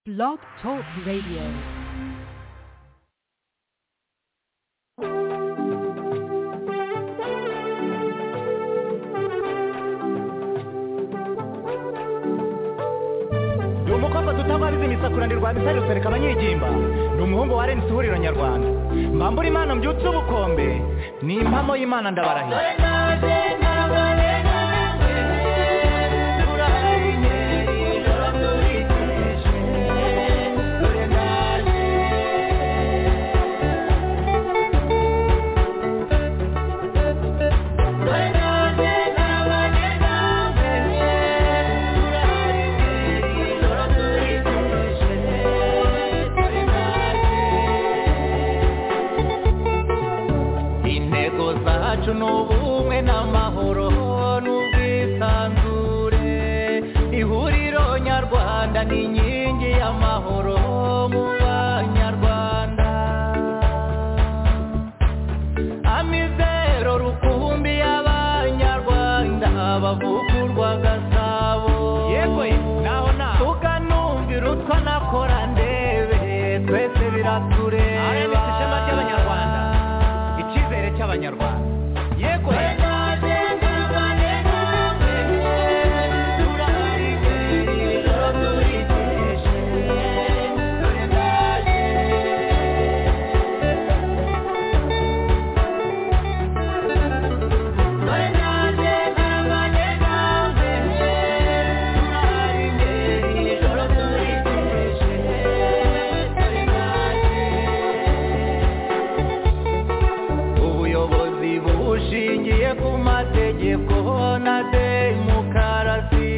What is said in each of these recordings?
Blog Talk Radio. ni umukobwa tutabariza imisakurane rwa misari rusereka abanyigimba ni umuhungu wa renisi ihuriro nyarwanda mbambura imana mbyutse ubukombe ni impamo y'imana ndabarahira intego zacu ni ubumwe n'amahoro n'ubwisanzure ihuriro nyarwanda ni inkingi y'amahoro mu banyarwanda amizero rukumbi y'abanyarwanda bavugurwa gasabo yego naho naho tukanumvira utwo nakora ndebe twese biratureba ishema ry'abanyarwanda icyizere cy'abanyarwanda yego ubuyobozi bushingiye ku mategeko na demokarasi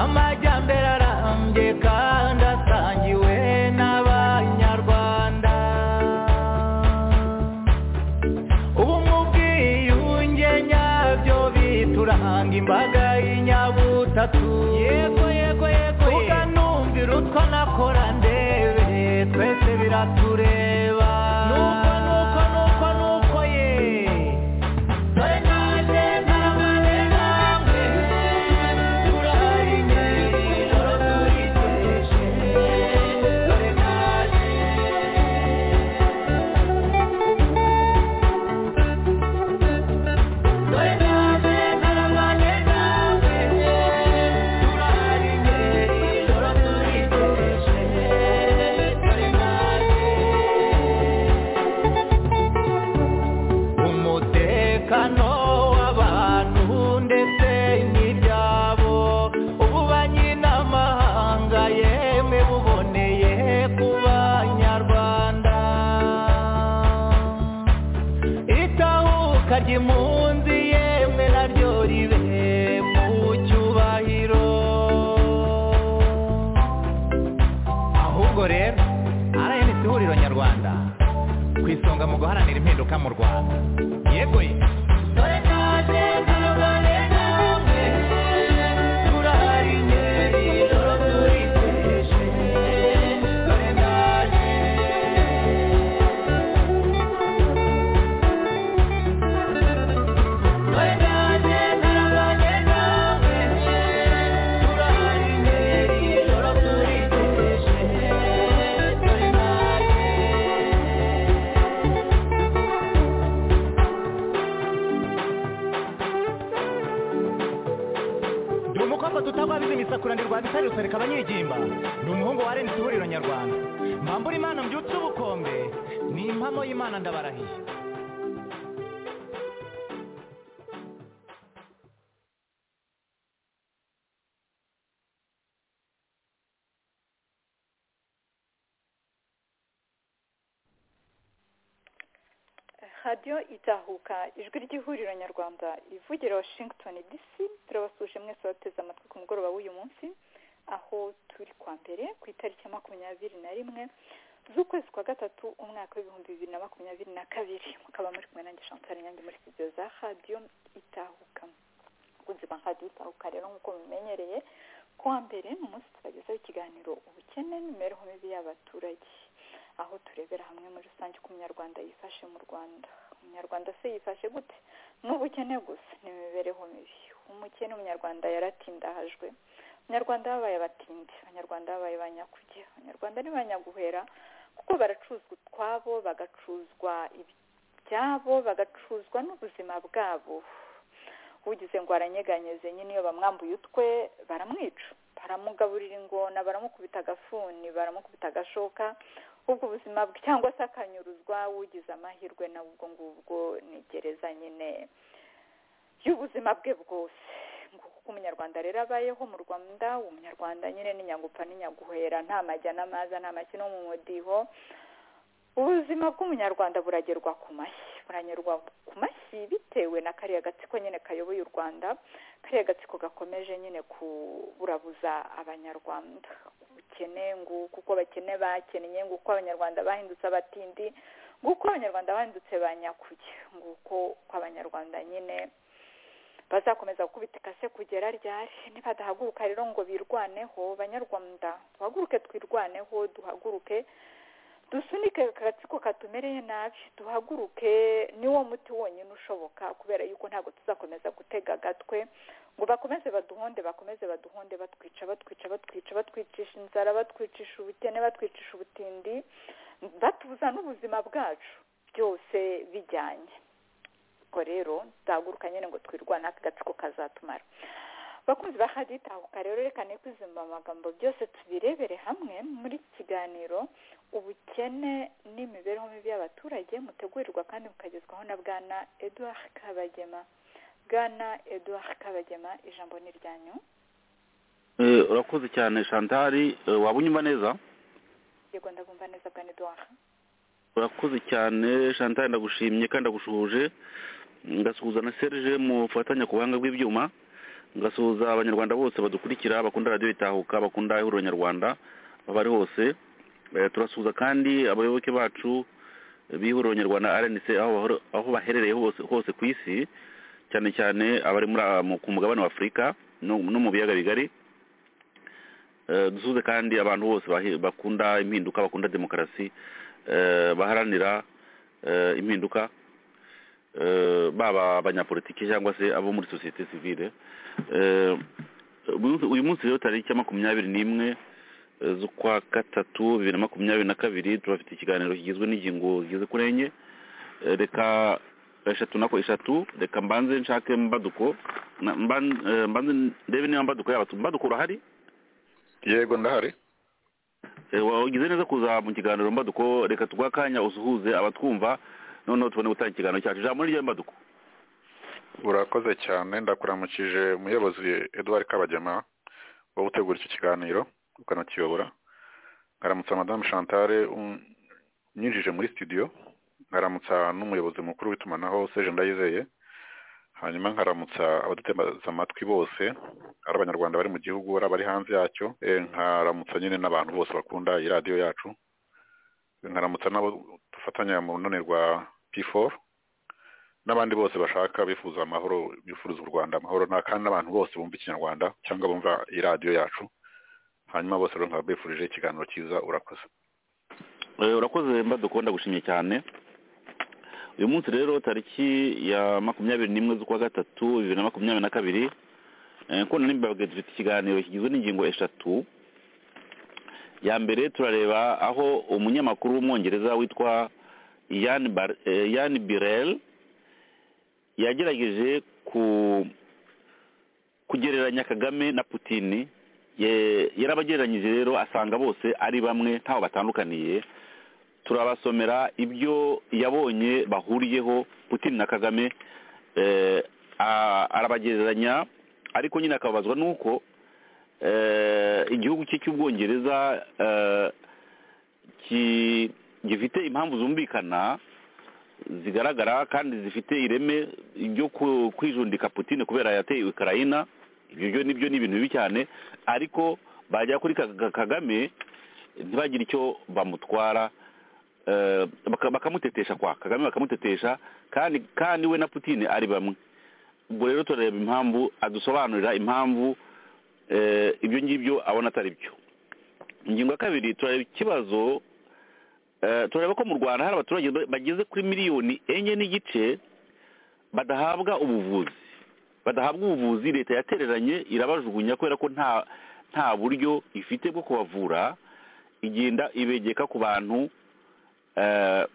amajyambere arambye kandi asangiwe n'abanyarwanda ubu mu bwiyunge nyabyo bituranga imbaga y'inyabutatu yego yego yego ukanumvira utwo nakora ndebe twese biratureba nuko nuko nuko nuko ye umutekano w'abantu ndetse n'ibyabo ubu banyiramahanga yemwe buboneye ku banyarwanda itahuka ry'impunzi yemwe naryo ribe mu cyubahiro ahubwo rero rns ihuriro nyarwanda ku isonga mu guharanira impinduka mu rwanda yego ye ni umukobwa tutabariza imisakuranirwa bisari rusereka abanyigimba ni umuhungu wa renisi ihuriro nyarwanda mbambura imana mbyutse ubukombe ni impamo y'imana ndabarahiye radiyo itahuka ijwi ry'ihuriro nyarwanda ivugira washington dc turabasuje mwese bateze amatwi ku mugoroba w'uyu munsi aho turi kwa mbere ku itariki ya makumyabiri na rimwe z'ukwezi kwa gatatu umwaka w'ibihumbi bibiri na makumyabiri na kabiri mukaba muri kumwe nanjye chantal nyange muri studio za radiyo itahuka abakunzi ba radiyo itahuka rero nk'uko mubimenyereye kuwa mbere ni umunsi tubagezaho ikiganiro ubukene n'imibereho mibi y'abaturage aho turebera hamwe muri rusange uko umunyarwanda yifashe mu rwanda umunyarwanda se yifashe gute n'ubukene gusa n'imibereho mibi umukene umunyarwanda yaratindahajwe abanyarwanda babaye abatindi abanyarwanda babaye abanyakuge abanyarwanda ni abanyaguhera kuko baracuzwa utwabo bagacuzwa ibyabo bagacuzwa n'ubuzima bwabo ugize ngo aranyeganyeze nyine iyo bamwambuye utwe baramwica baramugaburira ingona baramukubita agafuni baramukubita agashoka ubwo ubuzima bwe cyangwa se akanyuruzwa ugize amahirwe nawe ubwo ngubwo ni gereza nyine y'ubuzima bwe bwose ngo kuko umunyarwanda rero abayeho mu rwanda umunyarwanda nyine ni nyagupfa n'inyaguhera nta majya n'amaza nta makino mu mudiho ubuzima bw'umunyarwanda buragerwa ku mashyi buranyurwa ku mashyi bitewe na kariya gatsiko nyine kayoboye u rwanda kariya gatsiko gakomeje nyine kuburabuza abanyarwanda ubukene ngo kuko bakene bakeneye ngo uko abanyarwanda bahindutse abatindi ngo uko abanyarwanda bahindutse banyakuye ngo uko abanyarwanda nyine bazakomeza gukubita ikase kugera ryari nibadahaguruka rero ngo birwaneho banyarwanda duhaguruke twirwaneho duhaguruke dusunike agatsiko katumereye nabi duhaguruke niwo muti wonyine ushoboka kubera yuko ntabwo tuzakomeza gutega agatwe ngo bakomeze baduhonde bakomeze baduhonde batwica batwica batwica batwicisha inzara batwicisha ubukene batwicisha ubutindi batubuza n'ubuzima bwacu byose bijyanye ubwo rero duhaguruka nyine ngo twirwane aka gatsiko kazatumara bakunzi ba haditahuka rero reka kwizima amagambo byose tubirebere hamwe muri iki kiganiro ubukene n'imibereho mibi y'abaturage mutegurirwa kandi mukagezwaho na bwana eduard kabagema bwana eduard kabagema ijambo ni iryanyu urakoze cyane shantari waba unyuma neza yego ndagumva neza bwana eduard urakoze cyane shantari ndagushimye kandi ndagushuhuje ngasuhuza na serge mufatanya ku buhanga bw'ibyuma ngasuhuza abanyarwanda bose badukurikira bakunda radiyo itahuka bakunda ihuriro nyarwanda bari hose turasuhuza kandi abayoboke bacu b'ihuriro nyarwanda rnc aho baherereye hose ku isi cyane cyane abari ku mugabane wa afurika no mu biyaga bigari dusuhuze kandi abantu bose bakunda impinduka bakunda demokarasi baharanira impinduka baba abanyapolitiki cyangwa se abo muri sosiyete sivile uyu munsi rero tariki ya makumyabiri n'imwe z'ukwa gatatu bibiri na makumyabiri na kabiri turafite ikiganiro kigizwe n'ingingo zigeze kuri enye reka eshatu nako eshatu reka mbanze nshake mbaduko mbanze ndebe niba mbaduko yaba mbaduko urahari yego ndahari wagize neza kuza mu kiganiro mbaduko reka tuguhe akanya usuhuze abatwumva noneho tubone gutanga ikiganiro cyacu ijambo ni mbaduko urakoze cyane ndakuramukije umuyobozi eduard kabagema wo gutegura icyo kiganiro ukanakiyobora ngaramutsa madamu chantale unyinjije muri studio ngaramutsa n'umuyobozi mukuru w'itumanaho seje ndayizeye hanyuma nkaramutsa abadutemaza amatwi bose ari abanyarwanda bari mu gihugu ari abari hanze yacyo nkaramutsa nyine n'abantu bose bakunda iyi radiyo yacu nkaramutsa n'abo dufatanya mu runani rwa p4 n'abandi bose bashaka bifuza amahoro bifuza u rwanda amahoro kandi n'abantu bose bumva ikinyarwanda cyangwa bumva iyi radiyo yacu hanyuma bose rero nkaba bifurije ikiganiro cyiza urakoze urakoze mbaduko ndagushimye cyane uyu munsi rero tariki ya makumyabiri n'imwe z'ukwa gatatu bibiri na makumyabiri na kabiri nkunda n'imbabwe dufite ikiganiro kigizwe n'ingingo eshatu ya mbere turareba aho umunyamakuru w'umwongereza witwa yan birel yagerageje kugereranya kagame na putini yarabagereranyije rero asanga bose ari bamwe ntaho batandukaniye turabasomera ibyo yabonye bahuriyeho putini na kagame arabagereranya ariko nyine akababazwa n'uko igihugu cye cy'ubwongereza gifite impamvu zumvikana zigaragara kandi zifite ireme byo kwijundika putine kubera yateye ukraina ibyo nibyo ni ibintu bibi cyane ariko bajya kuri kagame ntibagire icyo bamutwara bakamutetesha kwa kagame bakamutetesha kandi kandi we na putine ari bamwe ubwo rero turareba impamvu adusobanurira impamvu ibyo ngibyo abona atari byo ingingo ya kabiri turareba ikibazo turareba ko mu rwanda hari abaturage bageze kuri miliyoni enye n'igice badahabwa ubuvuzi badahabwa ubuvuzi leta yatereranye irabajugunya kubera ko nta nta buryo ifite bwo kubavura igenda ibegeka ku bantu eh,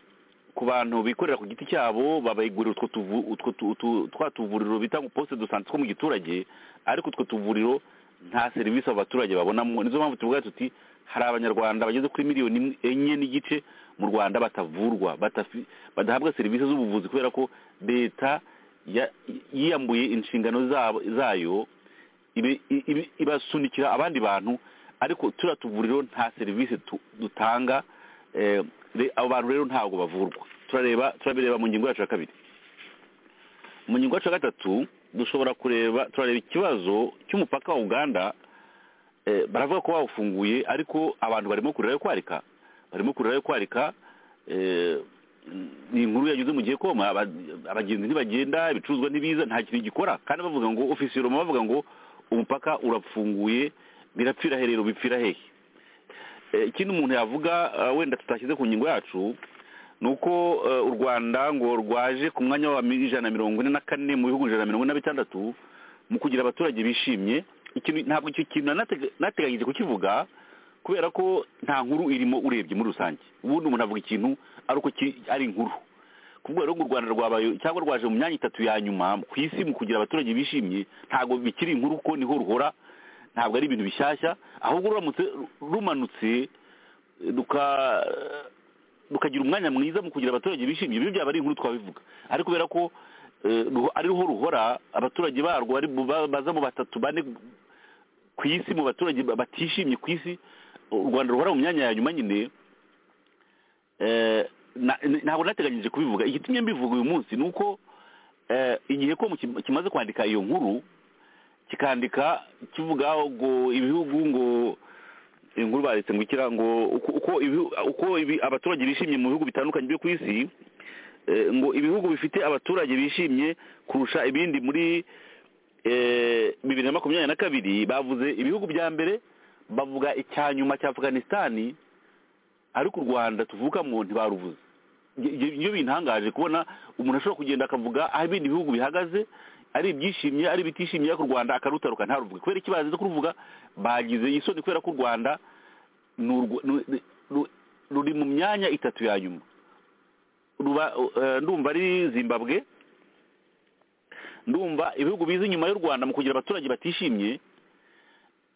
ku bantu bikorera ku giti cyabo babayigurira utwo tuvu- utwo tu- tu- twa tuvuriro bita poste de sante two mu giturage ariko utwo tuvuriro nta serivisi abo baturage babonamo nizo mpamvu tuvuga tuti hari abanyarwanda bageze kuri miliyoni imwe- enye n'igice mu rwanda batavurwa batafi- badahabwa serivisi z'ubuvuzi kubera ko leta ya- yiyambuye inshingano zabo- zayo ibi- ibi- ibasunikira abandi bantu ariko turiya tuvuriro nta serivisi tu- dutanga eh, re- abo bantu rero ntabwo bavurwa turareba turabireba mu ngingo yacu ya kabiri mu ngingo yacu ya gatatu dushobora kureba turareba ikibazo cy'umupaka wa uganda eh, baravuga ko bawufunguye ariko abantu barimo kurirayo kwarika barimo kurirayo kwarika eh, ni inkuru yanyuze mu gihe koma aba- abagenzi ntibagenda ibicuruzwa ntibiza nta kintu gikora kandi bavuga ngo ofisiye roma bavuga ngo umupaka urapfunguye birapfira herero bipfira hehe Eh, ikindi umuntu yavuga eh, wenda tutashyize ku ngingo yacu ni uko eh, u rwanda ngo rwaje ku mwanya wa mi- ijana na mirongo ine na kane mu bihugu ijana na mirongo ine na bitandatu mu kugira abaturage bishimye ikintu ntabwo icyo kintu nanatega- nateganyije kukivuga kubera ko nta nkuru irimo urebye muri rusange ubundi umuntu avuga ikintu ari uko ki- ari inkuru kubwo rero ngo u rwanda rwabaye cyangwa rwaje mu myanya itatu ya nyuma ku isi mu kugira abaturage bishimye ntabwo bikiri inkuru kuko niho ruhora ntabwo ari ibintu bishyashya ahubwo ruramutse rumanutse duka- rukagira umwanya mwiza mu kugira abaturage bishimye ibyo byaba ari inkuru twabivuga ariko kubera ko eh, ruho- ari ruho ruhora abaturage barwo bari mu- ba- baza mu batatu bane ku isi mu baturage ba- batishimye ku isi u rwanda ruhora mu myanya ya nyuma nyine eh, na- na- ntabwo nateganyije kubivuga igitumye mbivuga uyu munsi ni uko eh, igihe ko mu kim- kimaze kwandika iyo nkuru kikandika kivuga ngo ibihugu ngo inkuru baretse ngo ikira ngo uko uko ibihu- uko ibi- abaturage bishimye mu bihugu bitandukanye byo ku isi eh, ngo ibihugu bifite abaturage bishimye kurusha ibindi muri eh, bibiri na makumyabiri na kabiri bavuze ibihugu bya mbere bavuga icya nyuma cya afganisitani ariko u rwanda tuvukamo ntibaruvuze Ibyo- ibyo ibyo bintangaje kubona umuntu ashobora kugenda akavuga aho ibindi bihugu bihagaze ari ibyishimye ari ibitishimye ariko u rwanda akarutaruka ntaruvuge kubera iki bazize kuruvuga bagize isoni kubera ko u rwanda ni urwa- ni- ni- ru- ruri mu myanya itatu ya nyuma Ruba- eh, ndumva ari zimbabwe ndumva ibihugu biza inyuma y'u rwanda mu kugira abaturage batishimye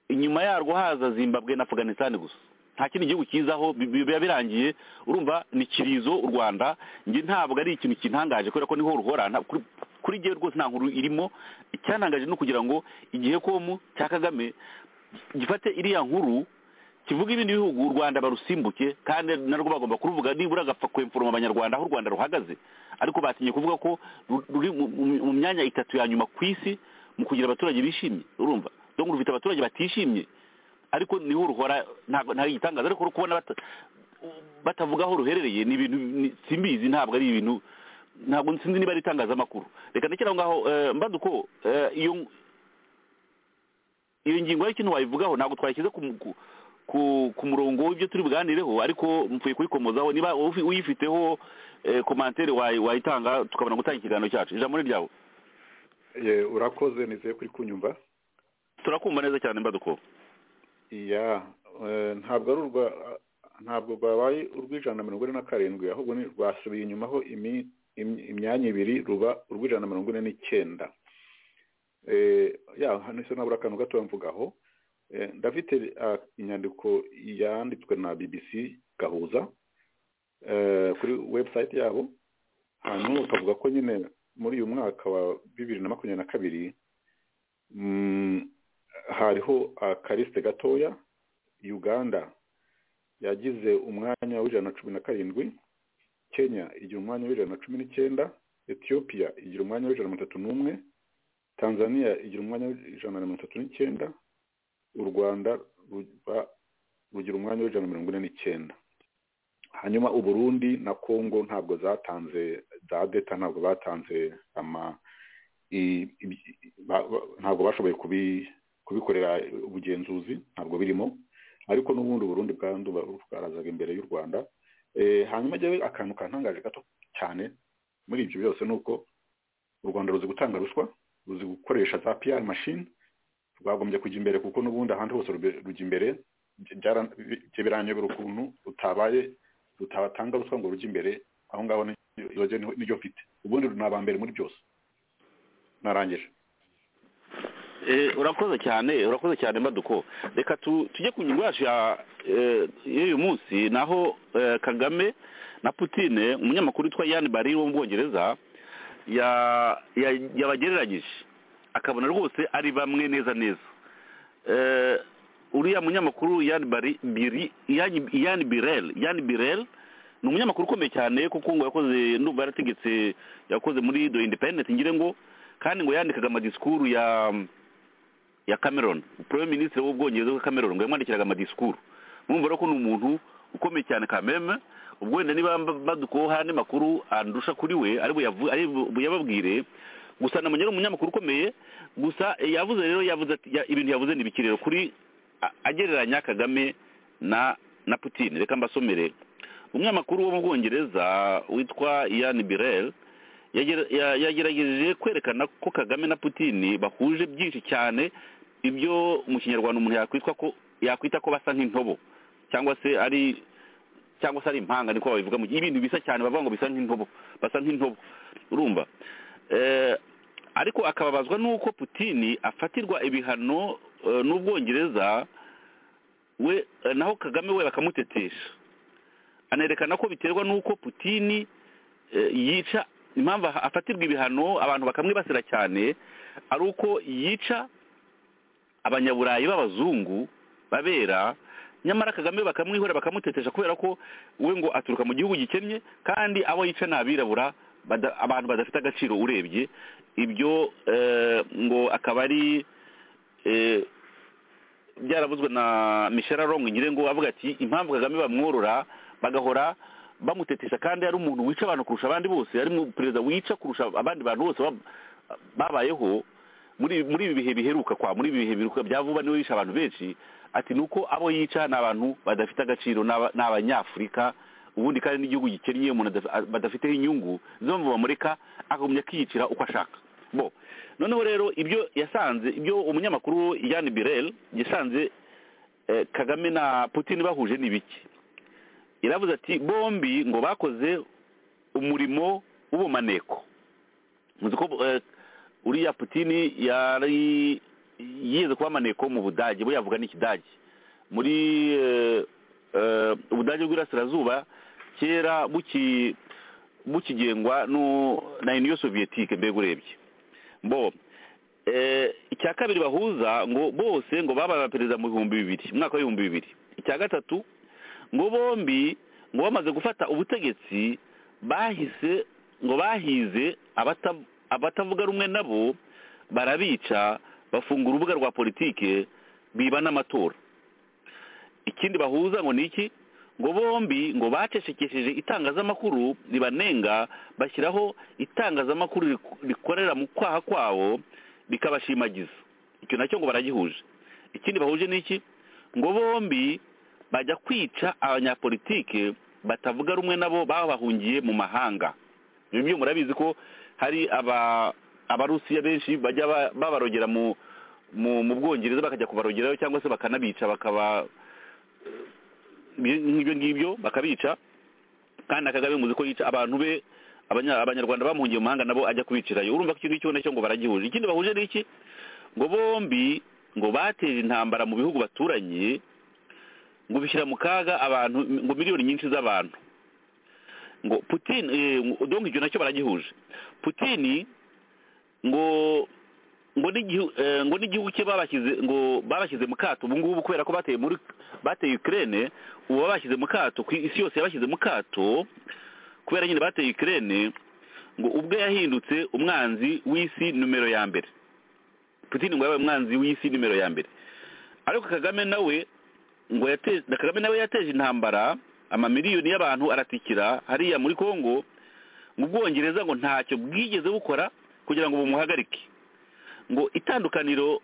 inyuma yarwo haza zimbabwe na afganisitani gusa nta kindi gihugu kizaho bi- bi- biba birangiye urumva ni kirizo u rwanda njye ntabwo ari ikintu kintangaje kubera ko niho ruhora nta- kuri- kuri njyewe rwose nta nkuru irimo icyantangaje ni ukugira ngo igihe komu cya kagame gifate iriya nkuru kivuga ibindi bihugu u rwanda barusimbuke kandi narwo bagomba kuruvuga nibura agapfa kwemforoma abanyarwanda aho u rwanda ruhagaze ariko batinye kuvuga ko ru- ruri mu- mu- mu myanya itatu ya nyuma ku isi mu kugira abaturage bishimye urumva donc rufite abaturage batishimye ariko niho ruhora ntabwo nta gitangaza ariko kubona bata- batavuga aho ruherereye ni ibintu ni- simbizi ntabwo ari ibintu ntabwo sinzi niba ari itangazamakuru reka ndekere aho ngaho eh, mbaduko eh, iyo iyo ngingo y'ikintu wayivugaho ntabwo twayishyize ku mu- ku- ku- ku murongo w'ibyo turi buganireho ariko mvuye kuyikomozaho niba ufi- uyifiteho eh, komantere wayi- wayitanga tukabona gutanga ikiganiro cyacu ijambo ni ryawe Ye, urakoze nizeye kuri kunyumva turakumva neza cyane mbaduko iya eh, ntabwo ari urwa ntabwo rwabaye urw'ijana na mirongo ine na karindwi ahubwo ni rwasubiye inyuma ho imi- im- imyanya ibiri ruba urw'ijana na mirongo ine n'icyenda Eh, ya hano se nabura akantu gato mvugaho Eh, ndafite ah, inyandiko yanditswe na bbc gahuza eh, kuri webusayiti yabo hanyuma bakavuga ko nyine muri uyu mwaka wa bibiri na makumyabiri na kabiri mm, hariho akarisite gatoya uganda yagize umwanya w'ijana na cumi na karindwi kenya igira umwanya w'ijana na cumi n'icyenda etiyopiya igira umwanya w'ijana na mirongo itatu n'umwe tanzania igira umwanya w'ijana na mirongo itatu n'icyenda u rwanda ruba rugira umwanya w'ijana na mirongo ine n'icyenda hanyuma u burundi na kongo ntabwo zatanze za deta ntabwo batanze ama i- i- ba- ba- ntabwo bashoboye kubi kubikorera ubugenzuzi ntabwo birimo ariko n'ubundi Burundi bwandu bwarazaga imbere y'u Rwanda Eh, hanyuma jyewe akantu kantangaje gato cyane muri ibyo byose ni uko u Rwanda ruzi gutanga ruswa ruzi gukoresha za PR machine bagombye kujya imbere kuko n'ubundi ahandi hose rube- rujya imbere byara- bi- biranyobera ukuntu rutabaye rutabatanga ruswa ngo rujye imbere aho ngaho ni- iyo ryo ni- niryo mfite ubundi ni aba mbere muri byose narangije Eh, urakoze cyane urakoze cyane maduko reka tu- tujye ku ngingo yacu ya eh, y'uyu munsi naho eh, kagame na putine umunyamakuru witwa yan bari wo mu bwongereza ya- ya- yabagereranyije akabona rwose ari bamwe neza neza Eh, uriya munyamakuru yan bari biri yan Yan birel yan birel ni umunyamakuru ukomeye cyane kuko ngo yakoze ndumva yarategetse yakoze muri do independent ngire ngo kandi ngo yandikaga amadisikuru ya ya cameron premier ministre w'ubwongereza wa cameron ngo yamwandikiraga amadisikuru murumva rero ko ni umuntu ukomeye cyane kameme ubwo wenda niba badukoho hari andi makuru andusha kuri we ari buyavu- ari buyababwire gusa namenya ari umunyamakuru ukomeye gusa eh, yavuze rero yavuze ati ya- ibintu yavuze ni biki rero kuri a- agereranya kagame na na putin reka mbasomere umunyamakuru wo mu bwongereza witwa ian birel yagera- ya- yagerageje kwerekana ko kagame na putin bahuje byinshi cyane ibyo mu kinyarwanda umuntu yakwitwa ko yakwita ko basa nk'intobo cyangwa se ari cyangwa se ari impanga niko babivuga mu gihe ibintu bisa cyane bavuga ngo bisa nk'intobo basa nk'intobo urumva Eh, ariko akababazwa n'uko putin afatirwa ibihano eh, n'ubwongereza we eh, naho kagame we bakamutetesha anerekana ko biterwa n'uko putin eh, yica impamvu aha- afatirwa ibihano abantu bakamwibasira cyane ari uko yica abanyaburayi b'abazungu babera nyamara kagame bakamwihora bakamutetesha kubera ko we ngo aturuka mu gihugu gikennye kandi abo yica ni abirabura bada- abantu badafite agaciro urebye ibyo eh, ngo akaba ari eh, byaravuzwe na michel arongo ngire ngo avuga ati impamvu kagame bamworora bagahora bamutetesha kandi ari umuntu wica abantu kurusha abandi bose ari mu perezida wica kurusha abandi bantu bose bab- babayeho muri muri ibi bihe biheruka kwa muri ibi bihe biheruka bya vuba niwe yisha abantu benshi ati ni uko abo yica ni abantu badafite agaciro ni aba- ni abanyafurika ubundi kandi n'igihugu gikennye umuntu adaf- badafiteho inyungu nizo mpamvu bamureka akagumya akiyicira uko ashaka bo noneho rero ibyo yasanze ibyo umunyamakuru yan birel yasanze eh, kagame na putin bahuje ni biki yaravuze ati bombi ngo bakoze umurimo w'ubumaneko muzi ko eh, uriya putin yari yize kuba maneko mu budage bo yavuga n'ikidage muri eh, eh, ubudage bw'irasirazuba kera buki bukigengwa nu- na uniyo soviyetike mbega urebye bo eh, icya kabiri bahuza ngo bose ngo babaye abaperezida mu bihumbi bibiri mu mwaka w'ibihumbi bibiri icya gatatu ngo bombi ngo bamaze gufata ubutegetsi bahise ngo bahize abata- abatavuga rumwe nabo barabica bafunga urubuga rwa politike biba n'amatora ikindi bahuza ngo ni iki ngo bombi ngo bacecekesheje itangazamakuru ribanenga bashyiraho itangazamakuru rik- rikorera mu kwaha kwabo rikabashimagiza icyo nacyo ngo baragihuje ikindi bahuje ni iki ngo bombi bajya kwica abanyapolitike batavuga rumwe nabo baba bahungiye mu mahanga ibyo byo murabizi ko hari aba abarusiya benshi bajya ba- babarogera mu mu mu bwongereza bakajya kubarogerayo cyangwa se bakanabica bakaba ibyo- nk'ibyo ngibyo bakabica kandi na kagame muzi ko yica abantu be abanya- abanyarwanda bamuhungiye mu mahanga nabo ajya kubicirayo urumva ko ikintu icyo nacyo ngo baragihuje ikindi bahuje ni iki ngo bombi ngo bateje intambara mu bihugu baturanye ngo bishyira mu kaga abantu ngo miliyoni nyinshi z'abantu ngo putin eh, ngo- donc icyo nacyo baragihuje putin ngo ngo n'igihu- eh, ngo n'igihugu cye babashyize ngo babashyize mu kato ubu ngubu kubera ko bateye muri bateye ukraine ubu babashyize mu kato ku isi yose yabashyize mu kato kubera nyine bateye ukraine ngo ubwe yahindutse umwanzi w'isi numero ya mbere putin ngo yabaye umwanzi w'isi numero ya mbere ariko kagame nawe ngo yateje na kagame nawe yateje intambara amamiliyoni y'abantu aratikira hariya muri kongo mu bwongereza ngo ntacyo bwigeze bukora kugira ngo bumuhagarike ngo itandukaniro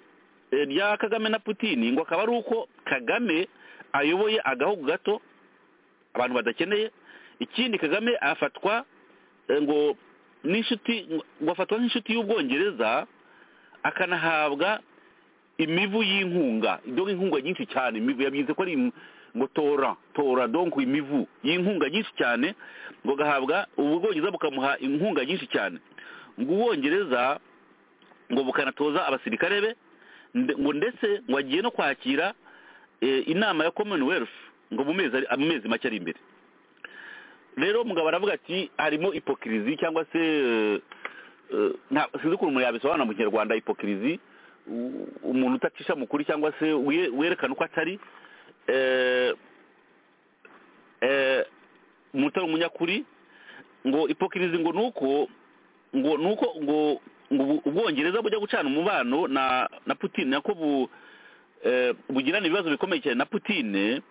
eh, rya kagame na putini ngo akaba ari uko kagame ayoboye agahugu gato abantu badakeneye ikindi kagame afatwa eh, ngo n'inshuti ngo afatwa nk'inshuti y'ubwongereza akanahabwa imivu y'inkunga donk inkunga nyinshi cyane imivu yabigize ko ari im- ngo tora tora donk imivu y'inkunga nyinshi cyane ngo agahabwa ubu bwongereza bukamuha inkunga nyinshi cyane ngo ubwongereza ngo bukanatoza abasirikare be nde- ngo ndetse ngo agiye no kwakira eh, inama ya commonwealth ngo mu mezi ari- mu mezi make ari imbere rero mugabo aravuga ati harimo ipokirizi cyangwa se eh, eh, nta- sinzi ukuntu umuntu yabisobanura mu kinyarwanda ipokirizi u- umuntu utacisha mu kuri cyangwa se we- werekana uko atari eh, eh, umuntu utari umunyakuri ngo ipokirizi ngo ni uko ngo ni uko ngo ngo ubu- ubwongereza bujya gucana umubano na na putine nako bu eh, bugirana ibibazo bikomeye cyane na putine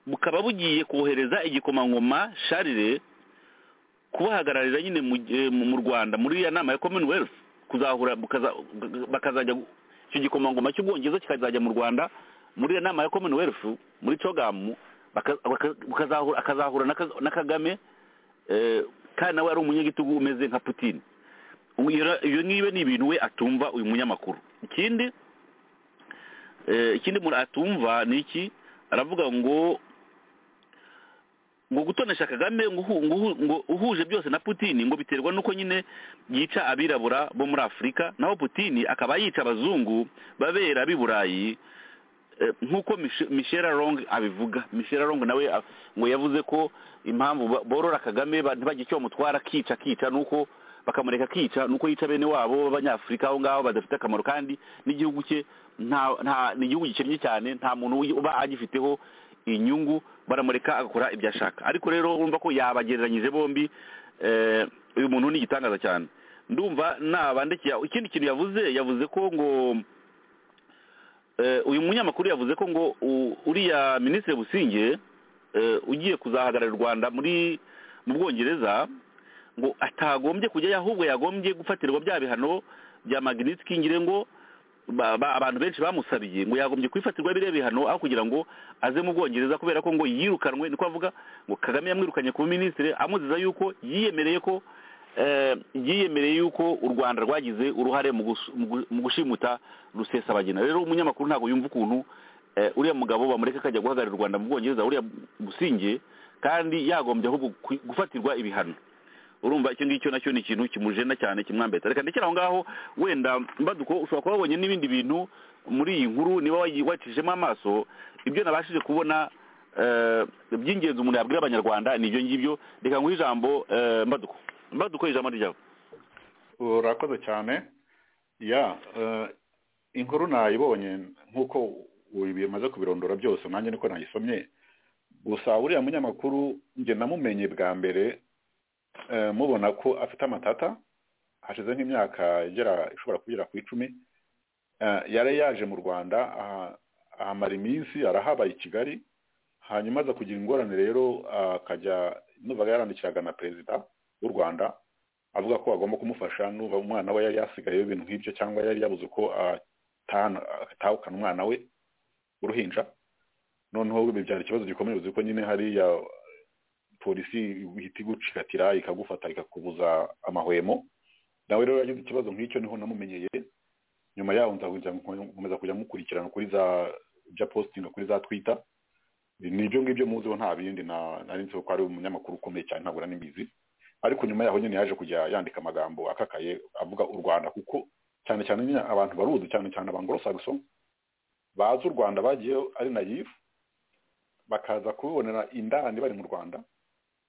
bukaba bugiye kohereza igikomangoma sharire kubahagararira nyine mu eh, mu- mu rwanda muri iriya nama ya commonwealth kuzahura bukaza- bakazajya icyo gikomangoma cy'ubwongereza kikazajya mu rwanda muri iriya nama ya commonwealth muri cogamu baka- baka- bukazahura- akazahura na Ka- na kagame eh, kandi nawe ari umunyagitugu umeze nka putine Ubu iyo- iyo ngiyo ni ibintu we atumva uyu munyamakuru ikindi eh, ikindi umuntu atumva ni iki aravuga ngo ngo gutonesha kagame ngo uhu- ngo uhu- ngo uhuje byose na putini ngo biterwa n'uko nyine yica abirabura bo muri afurika naho putini akaba yica abazungu babera b'i burayi eh, nk'uko Mich- michela long abivuga michela long nawe a- ngo yavuze ko impamvu ba- borora kagame ba- ntibagire icyo bamutwara akica akica nuko bakamureka akica nuko yica bene wabo b'abanyafurika aho ngaho badafite akamaro kandi n'igihugu cye nta nta ni igihugu gikennye cyane nta muntu uyi- uba agifiteho inyungu baramureka agakora ibyo ashaka ariko rero urumva ko yabagereranyije bombi eh, uyu muntu ni igitangaza cyane ndumva nabandikira ikindi kintu yavuze yavuze ko ngo Eh, uyu munyamakuru yavuze ko ngo u- uriya minisitiri businge eh, ugiye kuzahagararira u rwanda muri mu bwongereza ngo atagombye kujyayo ahubwo yagombye gufatirwa bya bihano bya magnitsky ngire ngo ba- ba- abantu benshi bamusabiye ngo yagombye kwifatirwa biriya bihano aho kugira ngo aze mu bwongereza kubera ko ngo yirukanwe niko avuga ngo kagame yamwirukanye ku minisitiri amuziza yuko yiyemereye ko eh, yiyemereye yuko u rwanda rwagize uruhare mu gus- mu gu- mu gushimuta rusesabagina rero umunyamakuru ntabwo yumva ukuntu eh, uriya mugabo bamureka akajya guhagararira u rwanda mu bwongereza uriya businge kandi yagombye ahubwo kwi- gufatirwa ibihano urumva icyo ngicyo nacyo ni ikintu kimujena cyane kimwambeta reka ndekere aho ngaho wenda mbaduko ushobora kuba wabonye n'ibindi bintu muri iyi nkuru niba wayi- wacishijemo amaso ibyo nabashije kubona eh, by'ingenzi umuntu yabwira abanyarwanda ni ibyo ngibyo reka nguhe ijambo eh, mbaduko mbaduko ijambo ryawe urakoze cyane ya eh, inkuru nayibonye nk'uko bimaze kubirondora byose nanjye niko nayisomye gusa uriya munyamakuru njye namumenye bwa mbere eh, mubona ko afite amatata hashize nk'imyaka igera ishobora kugera ku icumi Eh, yari yaje mu rwanda aha- ahamara iminsi arahabaye i kigali hanyuma aza kugira ingorane rero akajya numvaga yarandikiraga na perezida w'u rwanda avuga ko agomba kumufasha nuba umwana we yari yasigayeho ibintu nk'ibyo cyangwa yari yabuze uko atahana- atahukana umwana we uruhinja noneho bibyara ikibazo gikomeye uzi ko nyine hariya polisi ihita igucikatira ikagufata ikakubuza amahwemo nawe rero yagize ikibazo nk'icyo niho namumenyeye nyuma yaho nza kujya nkomeza kujya mukurikirana kuri za bya postinga kuri za twita ni ibyo ngibyo muziho nta bindi na- nari nzi ko ari umunyamakuru ukomeye cyane ntabwo nari mbizi ariko nyuma yaho nyine yaje kujya yandika amagambo akakaye avuga u rwanda kuko cyane cyane nyine abantu baruzi cyane cyane abangorosagso bazi u rwanda bagiyeho ari nayifu bakaza kubibonera indani bari mu rwanda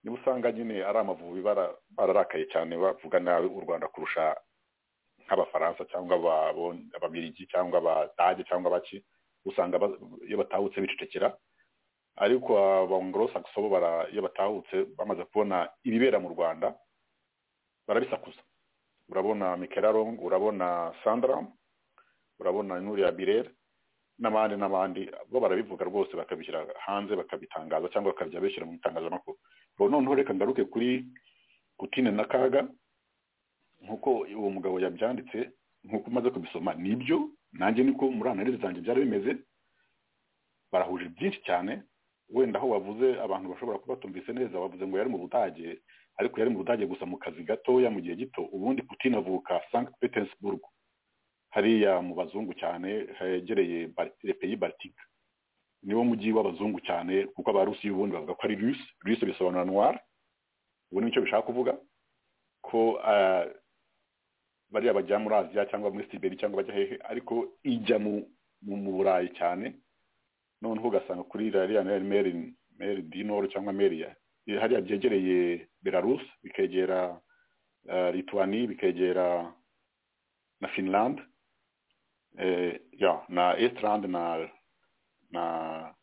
niba usanga nyine ari amavubi bara- bararakaye cyane bavuga nabi u rwanda kurusha nk'abafaransa cyangwa aba- ababirigi cyangwa abadage cyangwa abaki usanga ba- iyo batahutse bicecekera ariko abangorosagso bo bara- iyo batahutse bamaze kubona ibibera mu rwanda barabisakuza urabona mikerarong urabona sandram urabona nuriya birere n'abandi n'abandi bo barabivuga rwose bakabishyira hanze bakabitangaza cyangwa bakajya bishyira mu itangazamakuru ubu noneho reka ngaruke kuri kutine na kaga nk'uko uwo mugabo yabyanditse nk'uko umaze kubisoma nibyo nanjye niko muri analize zanjye byari bimeze barahuje byinshi cyane wenda aho bavuze abantu bashobora kuba batumvise neza bavuze ngo yari mu budage ariko yari mu budage gusa mu kazi gatoya mu gihe gito ubundi putin avuka sankt petersburg hariya mu bazungu cyane hegereye peyi baritika niwo mujyi w'abazungu cyane kuko abarusi y'ubundi bavuga ko ari rusi rusi bisobanura nwari ubu nicyo bishaka kuvuga ko bariya bajya muri aziya cyangwa muri siberi cyangwa bajya hehe ariko ijya mu burayi cyane noneho ugasanga kuri rariya meri meri dinoro cyangwa meriya hariya byegereye belarusi bikegera lituwani bikegera na finland na esirande na na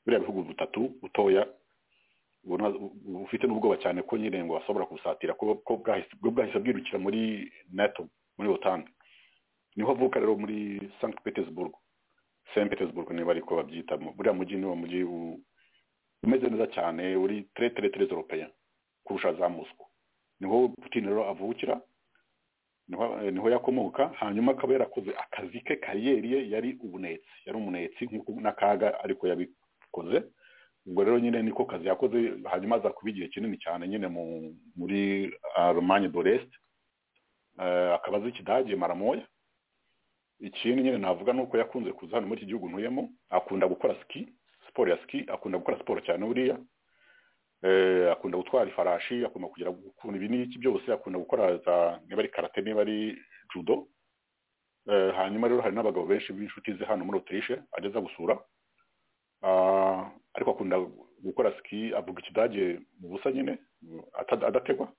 biriya bihugu bitatu butoya bufite n'ubwoba cyane ko nyine ngo bashobora kubusatira ko bwahise bwirukira muri nato muri otange niho avuka rero muri sankt petersburg saint petersburg niba ariko babyitamo buriya mujyi ni wo mujyi umeze neza cyane uri tere tere tere zoropeya kurusha za mosco niho putin rero avukira niho yakomoka hanyuma akaba yarakoze akazi ke kariyeri ye yari ubunetsi yari umunetsi n'akaga ariko yabikoze ubwo rero nyine niko kazi yakoze hanyuma aza kuba igihe kinini cyane nyine muri romani doresite akaba azi ikidage maramoya ikindi nyine navuga ni uko yakunze kuza hano muri iki gihugu ntuyemo akunda gukora ski siporo ya ski akunda gukora siporo cyane buriya akunda gutwara ifarashi akunda kugira ukuntu ibi n'iki byose akunda gukora niba ari karate niba ari judo hanyuma rero hari n'abagabo benshi b'inshuti ze hano muri otirishe ageza gusura ariko akunda gukora ski avuga ikidage mu busa nyine adategwa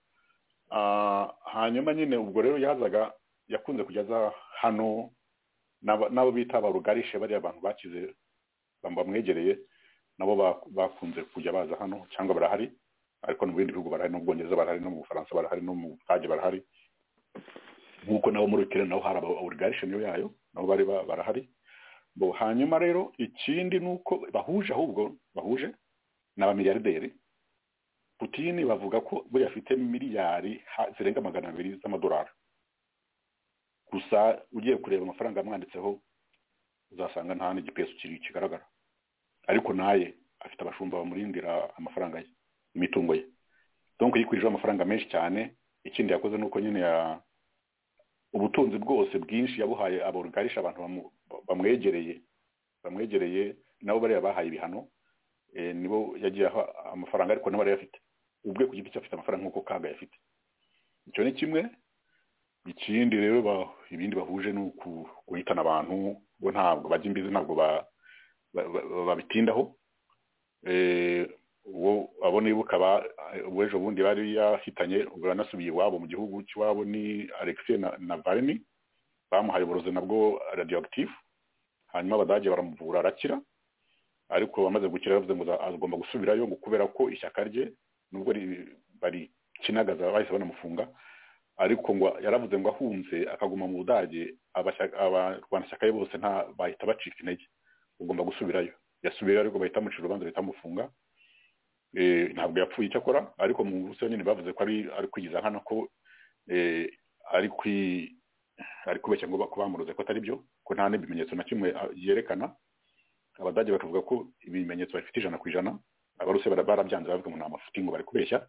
hanyuma nyine ubwo rero yazaga yakunze kujyaza hano n'abo bita barugarishe bariya abantu bakize bamwegereye nabo bakunze kujya baza hano cyangwa barahari ariko no mu bindi bihugu barahari no mu bwongereza barahari no mu bufaransa barahari no mu budage barahari nk'uko nabo muri ukirere nabo hari abawurigarishe niyo yayo nabo bari barahari hanyuma rero ikindi ni uko bahuje ahubwo bahuje ni abamiliyarderi putini bavuga ko buriya afite miliyari zirenga magana abiri z'amadolari gusa ugiye kureba amafaranga amwanditseho uzasanga nta n'igipesu kigaragara ariko naye afite abashumba bamurindira amafaranga ye imitungo ye donc yikwijeho amafaranga menshi cyane ikindi yakoze ni uko nyine ubutunzi bwose bwinshi yabuhaye abugarisha abantu bamwegereye bamwegereye nabo bariya bahaye ibihano nibo yagiye aho amafaranga ariko nabo arayafite ubwe ku giti cye afite amafaranga nk'uko kaga yafite icyo ni kimwe ikindi rero ibindi bahuje ni guhitana abantu bo ntabwo bajya imbizi ntabwo babitindaho abo niba ukaba ejo bundi bari yahitanye uranasubiye iwabo mu gihugu cy'iwabo ni alexis na vareni bamuhaye uburozi nabwo radiyogitifu hanyuma abadage baramuvura arakira ariko bamaze gukira yavuze ngo agomba gusubirayo ngo kubera ko ishyaka rye nubwo barikinagaza bahise banamufunga ariko ngo yaravuze ngo ahunze akaguma mu budage abarwanashyaka be bose nta bahita bacika intege ugomba gusubirayo yasubirayo ariko bahita amucira urubanza bahita amufunga ntabwo yapfuye icyo akora ariko mu buso nyine bavuze ko ari kwigiza nkana ko ari kubeshya ngo bamuroze ko atari byo ko nta n'ibimenyetso na kimwe yerekana abadage bakavuga ko ibimenyetso bafite ijana ku ijana abaruse barabyanze bavuga ngo ni amafuti ngo bari kubeshya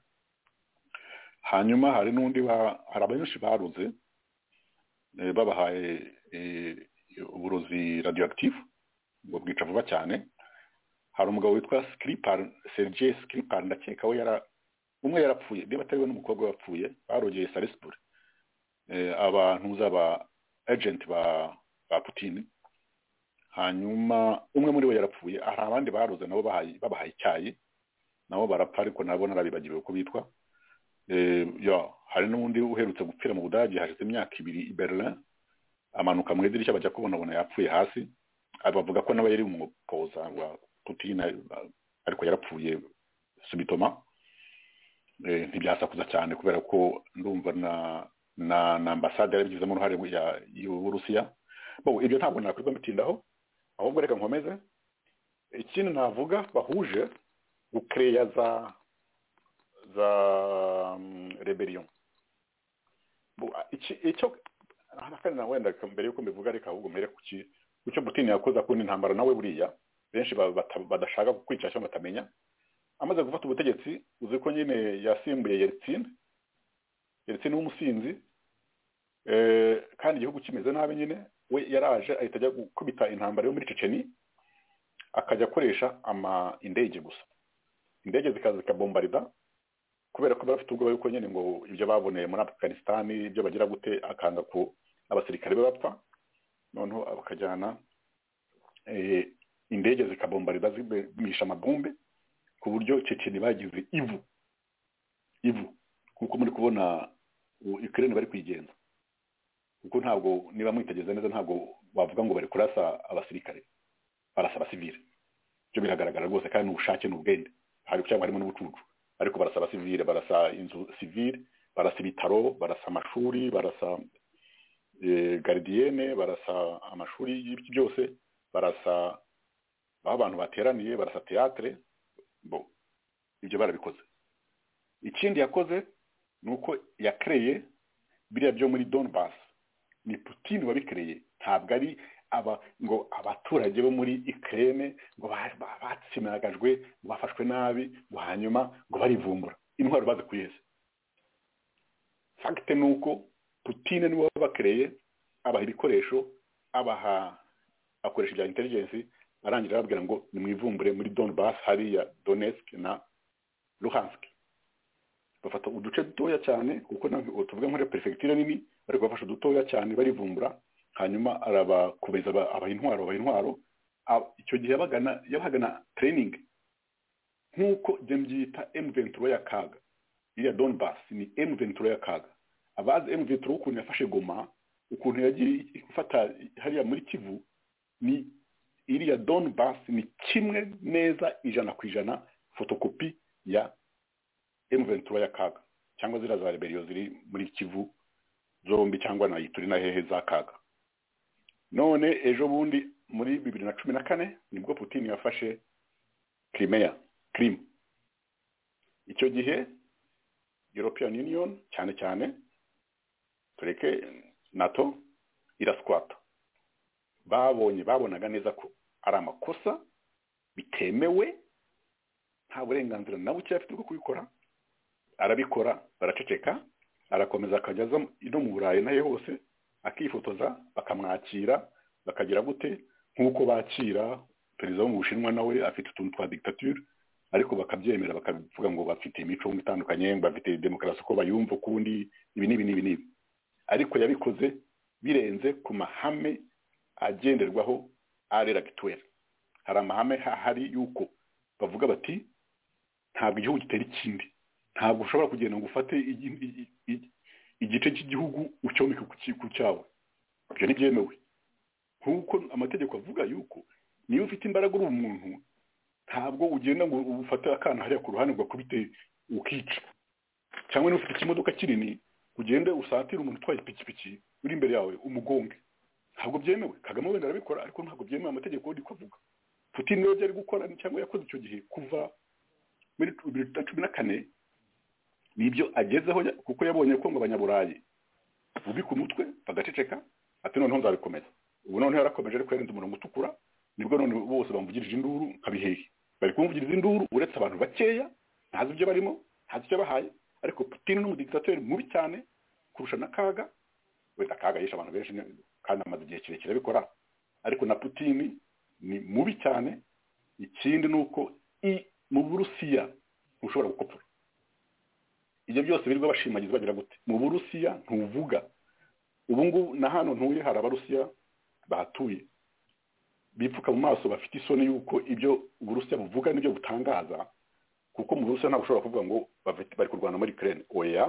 hanyuma hari n'undi hari abenshi baruze babahaye uburozi radiyogitifu ngo bwica vuba cyane hari umugabo witwa sikiripari serigiye sikiripari ndakeka we yara umwe yarapfuye niba atari we n'umukobwa yapfuye barogeye sarisibure abantu z'aba ejenti ba ba putini hanyuma umwe muri bo yarapfuye hari abandi baruze nabo babahaye icyayi nabo barapfa ariko nabo narabibagiwe uko bitwa hari n'undi uherutse gupfira mu budage hashize imyaka ibiri i berlin amanuka mu idirishya bajya kubonabona yapfuye hasi bavuga ko nawe yari umupoza wa putine ariko yarapfuye subitoma ntibyasakuza cyane kubera ko ndumva na na ambasade yarabigizemo uruhare y'uburusiya ibyo ntabwo nakwirwa mutindaho ahubwo reka nkomeze ikindi navuga bahuje gukereya za za reberiyo icyo na wenda mbere y'uko mbivuga reka ahubwo mbere ku icyo Putin yakoze akunda intambara nawe buriya benshi badashaka kukwicasha batamenya amaze gufata ubutegetsi uzi ko nyine yasimbuye Yeltsin Yeltsin w'umusinzi kandi igihugu kimeze nabi nyine we yaraje ahita ajya gukubita intambara yo muri ceceni akajya akoresha indege gusa indege zikaza zikabombarida kubera ko bafite ubwoba yuko nyine ngo ibyo baboneye muri afganisitani ibyo bagira gute akanga ku abasirikare be bapfa noneho bakajyana indege zikabombarida zimisha amabumbe ku buryo ceceni bagize ivu ivu kuko muri kubona ikirere bari kwigenza kuko ntabwo niba mwitegereza neza ntabwo bavuga ngo bari kurasa abasirikare barasa abasivire ibyo biragaragara rwose kandi ni ubushake ni ubwende hari cyangwa harimo n'ubucucu ariko barasa abasivire barasa inzu sivire barasa ibitaro barasa amashuri barasa garidiyene barasa amashuri byose barasa aho abantu bateraniye barasa teyatere bo ibyo barabikoze ikindi yakoze ni uko yakereye biriya byo muri donibasi ni putini wabikereye ntabwo ari aba ngo abaturage bo muri ikirere ngo batsimagajwe ngo bafashwe nabi ngo hanyuma ngo barivumbura intwaro bazi kuyeze fagite ni uko putine niwe wabakereye abaha ibikoresho abaha akoresha ibya intelligence arangira arababwira ngo nimwivumbure muri donibas hariya donetsk na luhansk bafata uduce dutoya cyane kuko tuvuga nk'uriya perefegitura nini ariko bafashe udutoya cyane barivumbura hanyuma arabakubeza abaha intwaro abaha intwaro icyo gihe yabagana yabagana tereyiningi nk'uko ibyo byita emuventuro y'akaga iriya donibas ni emuventuro y'akaga abazi emuventuro ukuntu yafashe goma ukuntu yagiye ifata hariya muri kivu ni iriya donibas ni kimwe neza ijana ku ijana fotokopi ya emuventuro y'akaga cyangwa ziriya za reberiyo ziri muri kivu zombi cyangwa na turi na hehe za kaga none ejo bundi muri bibiri na cumi na kane nibwo putini yafashe kirimeya kirimu icyo gihe european union cyane cyane tureke nato iraswata babonye babonaga neza ko ari amakosa bitemewe nta burenganzira na buke afite bwo kubikora arabikora baraceceka arakomeza akajya aza no mu burayi nayo hose akifotoza bakamwakira bakagira gute nk'uko bakira perezida wo mu bushinwa nawe afite utuntu twa dictature ariko bakabyemera bakavuga ngo bafite imico itandukanye ngo bafite demokarasi uko bayumva ukundi ibi n'ibi n'ibi n'ibi ariko yabikoze birenze ku mahame agenderwaho arera gituweri hari amahame hahari y'uko bavuga bati ntabwo igihugu gitera ikindi ntabwo ushobora kugenda ngo ufate igice cy'igihugu ucyomeke ku cyawe ibyo ntibyemewe nk'uko amategeko avuga yuko niba ufite imbaraga uri umuntu ntabwo ugenda ngo ufate akana hariya ku ruhande ugakubite ukica cyangwa niba ufite ikimodoka kinini ugende usatire umuntu utwaye ipikipiki uri imbere yawe umugonge ntabwo byemewe kagame wenda arabikora ariko ntabwo byemewe amategeko ari ko avuga putin niyo byari gukora cyangwa yakoze icyo gihe kuva muri bibiri na cumi na kane nibyo agezeho kuko yabonye ko ngo abanyaburayi bubika umutwe bagaceceka ati noneho nzabikomeza ubu noneho yarakomeje ariko yarenze umurongo utukura nibwo none bose bamuvugirije induru nkabihehe bari kumuvugiriza induru uretse abantu bakeya ntazi ibyo barimo ntazi icyo bahaye ariko putine n'umudigitateri mubi cyane kurusha na kaga wenda kaga yishe abantu benshi kandi amaze igihe kirekire abikora ariko na putini ni mubi cyane ikindi ni uko mu burusiya ntushobora gukopfura ibyo byose birirwa bashimagiza bagira gute mu burusiya ntuvuga ubu ngubu na hano ntuye hari abarusiya bahatuye bipfuka mu maso bafite isoni y'uko ibyo uburusiya buvuga n'ibyo butangaza kuko mu burusiya ntabwo ushobora kuvuga ngo bari kurwana muri kirene oya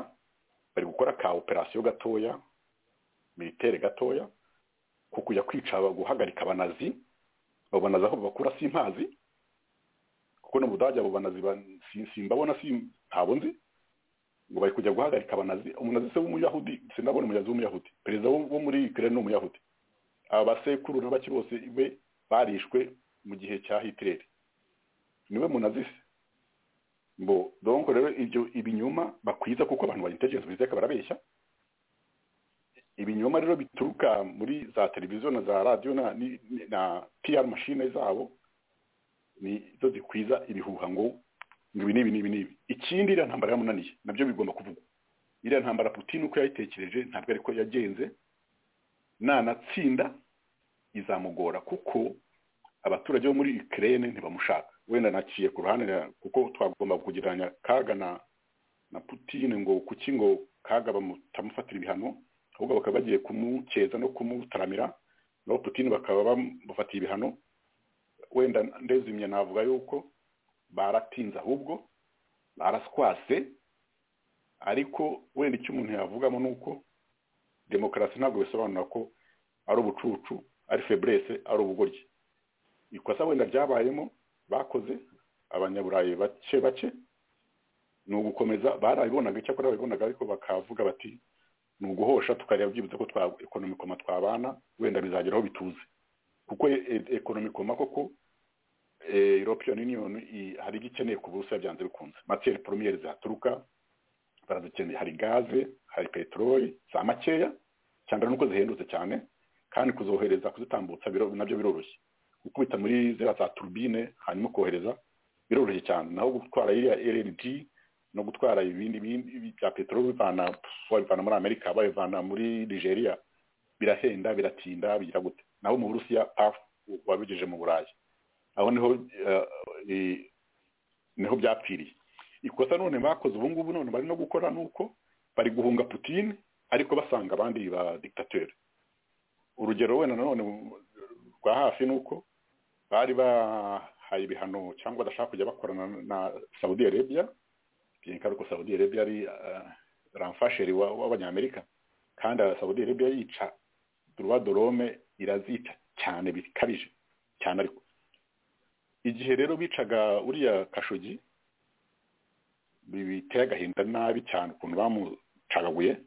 bari gukora ka operasiyo gatoya militere gatoya ku kujya kwica guhagarika abanazi babanaza aho bakura simpazi kuko no mu budage abo banazi simbabona ntabwo nzi ngo bari kujya guhagarika abanazi umunazi se w'umuyahudi sinabona umuyazi w'umuyahudi perezida wo muri ikirere ni umuyahudi aba basekuru na bake bose be barishwe mu gihe cya hitireri niwe munazi se mbo donko rero ibyo ibinyoma bakwiza kuko abantu ba intelligence bizeka barabeshya ibinyoma rero bituruka muri za televiziyo na za radiyo na, na PR machine zabo ni zo zikwiza ibihuha ngo ngo ibi n'ibi n'ibi n'ibi ikindi iriya ntambara yamunaniye nabyo bigomba kuvugwa iriya ntambara putin uko yayitekereje ntabwo ariko yagenze nanatsinda izamugora kuko abaturage bo muri ikirere ntibamushaka wenda naciye ku ruhande kuko twagomba kugereranya kaga na na putin ngo kuki ngo kaga bamutamufatira ibihano ahubwo bakaba bagiye kumukeza no kumutaramira naho putin bakaba bamufatiye ibihano wenda ndezimye navuga yuko baratinze ahubwo baraswase ariko wenda icyo umuntu yavugamo ni uko demokarasi ntabwo bisobanura ko ari ubucucu ari feburese ari ubugoryi ikosa wenda ryabayemo bakoze abanyaburayi bake bake ni ugukomeza barabibonaga icyakora babibonaga ariko bakavuga bati ni uguhosha tukareba byibutse ko twa ekonomikoma twabana wenda bizageraho bituze kuko ekonomikoma koko european union hari ibyo ikeneye ku buso byanze bikunze materi poromiyeri zihaturuka barazikeneye hari gaze hari peteroli za makeya cyane nuko zihendutse cyane kandi kuzohereza kuzitambutsa nabyo biroroshye gukubita muri ziriya za turubine hanyuma kohereza biroroshye cyane naho gutwara iriya rng no gutwara ibindi bya peteroli bivana babivana muri amerika babivana muri nigeria birahenda biratinda bigira gute naho mu burusiya pafu wabigejeje mu burayi aho niho niho byapfiriye ikosa none bakoze ubu ngubu none bari no gukora ni uko bari guhunga putine ariko basanga abandi ba digitateri urugero wenda nanone rwa hafi ni uko bari bahaye ibihano cyangwa badashaka kujya bakorana na saudi arabia byenka ariko saudi arabia ari ramfasheri w'abanyamerika kandi saudi arabia yica duruwa dorome irazica cyane bikabije cyane ariko igihe rero bicaga uriya kashogi biteye agahinda nabi cyane ukuntu bamucagaguye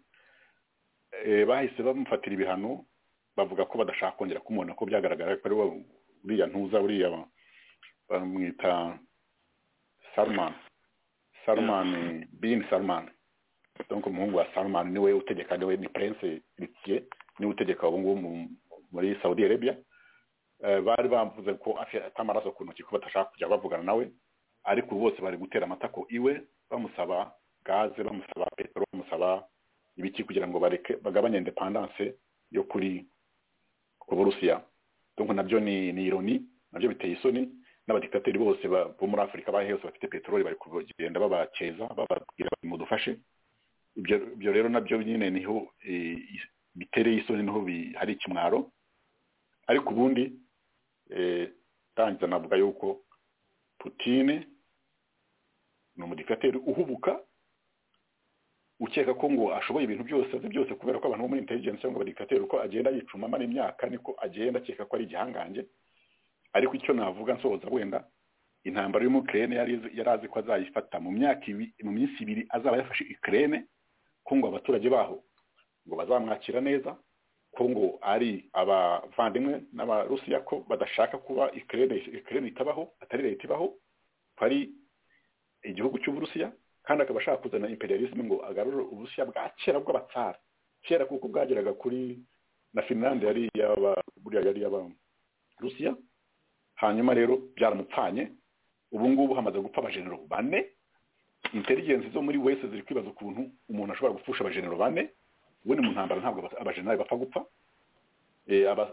bahise bamufatira ibihano bavuga ko badashaka kongera kumubona ko byagaragara ko ari uriya ntuza uriya bamwita sarumani sarumani bini sarumani donc umuhungu wa sarumani niwe utegeka niwe ni prince ritiye niwe utegeka ubu ngubu muri saudi arabia bari bavuze ko afite amaraso ku ntoki ko badashaka kujya bavugana nawe ariko bose bari gutera amatako iwe bamusaba gaze bamusaba peteroli bamusaba ibiki kugira ngo bareke bagabanye indepandanse yo kuri ku burusiya donc nabyo ni ni ironi nabyo biteye isoni n'abadikitateri bose bo muri afurika bahe hose bafite peteroli bari kugenda babakeza bababwira bati mudufashe ibyo rero nabyo nyine niho bitereye isoni niho hari ikimwaro ariko ubundi tangiza navuga yuko putine ni umudikateri uhubuka ukeka ko ngo ashoboye ibintu byose azi byose kubera ko abantu bo muri intelligence cyangwa abadikateri uko agenda yicuma amara imyaka niko agenda akeka ko ari igihangange ariko icyo navuga nsohoza wenda intambara y'umukirene yari azi ko azayifata mu myaka mu minsi ibiri azaba yafashe ikirene ko ngo abaturage baho ngo bazamwakira neza ko ngo ari abavandimwe n'abarusiya ko badashaka kuba ikirere itabaho atari leta ibaho ko ari igihugu cy'uburusiya kandi akaba ashaka kuzana imperialisme ngo agarure uburusiya bwa kera bw'abatsara kera kuko bwageraga kuri na finlande yari iy'abarusiya hanyuma rero byaramupfanye ubu ngubu hamaze gupfa abajenero bane intelligence zo muri wese ziri kwibaza ukuntu umuntu ashobora gupfusha abajenero bane ubundi mu ntambara ntabwo abajenali bapfa gupfa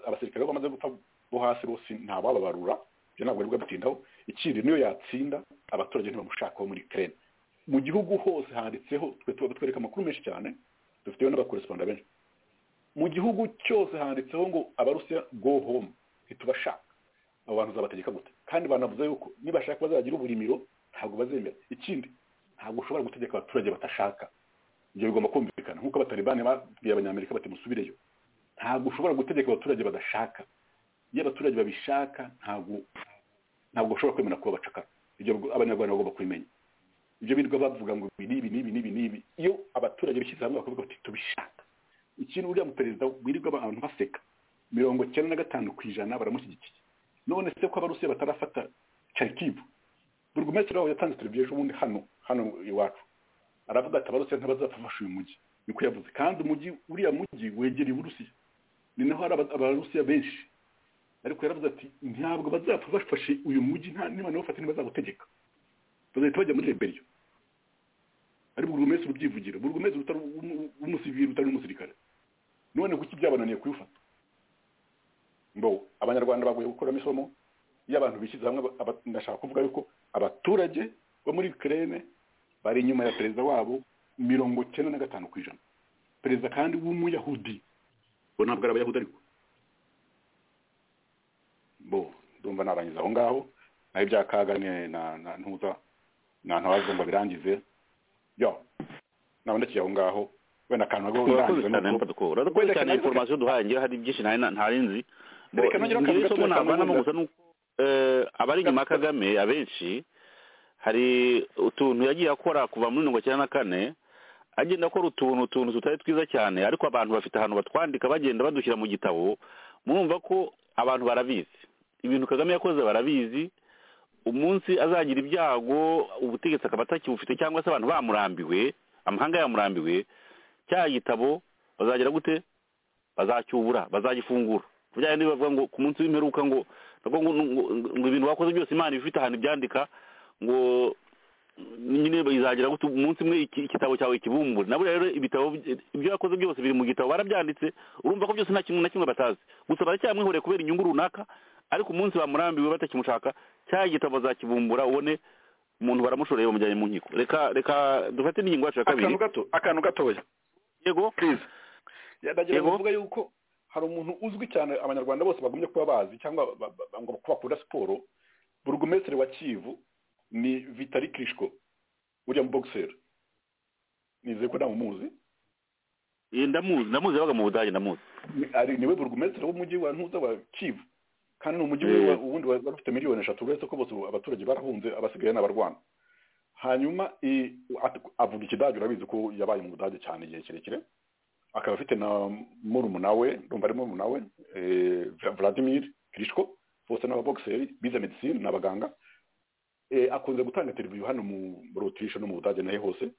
abasirikare bo bamaze gupfa bo hasi bose ntabababarura ibyo ntabwo aribwo bitindaho ikindi niyo yatsinda abaturage ntibamushakaho muri kerene mu gihugu hose handitseho twe tuba twereka amakuru menshi cyane dufiteho n'abakoresponda benshi mu gihugu cyose handitseho ngo abarusiya go home ntitubashaka abo bantu uzabategeka gute kandi banavuze yuko nibashaka bazagira uburimiro ntabwo bazemera ikindi ntabwo ushobora gutegeka abaturage batashaka ibyo bigomba kumvikana nk'uko abatalibani babwiye abanyamerika bati musubireyo ntabwo ushobora gutegeka abaturage badashaka iyo abaturage babishaka ntabwo ntabwo ushobora kwemera kuba bacakara ibyo abanyarwanda bagomba kubimenya ibyo birirwa bavuga ngo ibi n'ibi n'ibi n'ibi n'ibi iyo abaturage bishyize hamwe bakavuga bati tubishaka ikintu uriya mu perezida wirirwa abantu baseka mirongo icyenda na gatanu ku ijana baramushyigikiye none se ko abarusiya batarafata carikivu buri gumetero wabo yatanze televiziyo ejo hano hano iwacu aravuga ati abarusiya ntibazafasha uyu mujyi niko yavuze kandi umujyi uriya mujyi wegereye uburusiya ni naho hari abarusiya benshi ariko yaravuze ati ntabwo bazapfa bafashe uyu mujyi nta niba nawe ufate ntibazagutegeka bazahita bajya muri reberiyo ari buri wese urubyivugira buri wese utari umusivili utari umusirikare none kuki byabananiye kubifata mbo abanyarwanda baguye gukuramo isomo iyo abantu bishyize hamwe aba- ndashaka kuvuga yuko abaturage bo muri Ukraine bari inyuma ya perezida wabo mirongo cyenda na gatanu ku ijana perezida kandi w'umuyahudi bo ntabwo ari abayahudi ariko bo ndumva narangiza aho ngaho naho ibya kagame na na ntuza na ntabazo ngo birangize yo nabonekeye aho ngaho wenda akantu nako urakoze ndangiza cyane nuko- mufata ko urakoze cyane inforomasiyo duhaye ngewe hari byinshi nari na- ntari nzi Bo, Reka nongere akavuga ngewe isomo tumwe navanamo kamwe gusa ni uko eh, abari inyuma ya kagame abenshi hari utuntu yagiye akora kuva muri mirongo icyenda na kane agenda akora utuntu utuntu tutari twiza cyane ariko abantu bafite ahantu batwandika bagenda badushyira mu gitabo murumva ko abantu barabizi ibintu kagame yakoze barabizi umunsi azagira ibyago ubutegetsi akaba atakibufite cyangwa se abantu bamurambiwe amahanga yamurambiwe cya gitabo bazagira gute bazacyubura bazagifungura bya bindi bavuga ngo ku munsi w'imperuka ngo nabwo ngo ngo- ngo ibintu bakoze byose imana iba ifite ahantu ibyandika ngo nyine bizagira gute umunsi umwe iki- igitabo cyawe kibumbure nabo rero ibitabo by- ibyo yakoze byose biri mu gitabo barabyanditse urumva ko byose nta kintu na kimwe batazi gusa baracyamwihoreye kubera inyungu runaka ariko umunsi bamurambiwe batakimushaka cya gitabo bazakibumbura ubone umuntu baramushoreye bamujyanye mu nkiko reka reka dufate n'ingingo yacu ya kabiri akantu gato akantu gatoya yego please ndagira Yego. ngo mvuga yuko hari umuntu uzwi cyane abanyarwanda bose bagumye kuba bazi cyangwa ba- ba- ngo kuba bakunda siporo burugumesitiri wa kivu ni vitali kirishko uriya muboguseri nizeye ko ntamuzi Eh, ndamuzi ndamuzi yabaga mu budage ndamuzi Ni- ari niwe burugumesitiri w'umujyi wa ntuza wa kivu kandi ni umujyi Eh. wa- uwundi wari wari ufite miliyoni eshatu uretse ko bose ubu abaturage barahunze abasigaye n'abarwana hanyuma i- at- avuga ikidage urabizi ko yabaye mu budage cyane igihe kirekire akaba afite na murumuna we ndumva ari murumuna we eh, Vla- vladimir kirishko bose ni ababoguseri bize medisine ni abaganga Eh, akunze gutanga interiviyu hano mu muri otirishe no mu budage nahe hose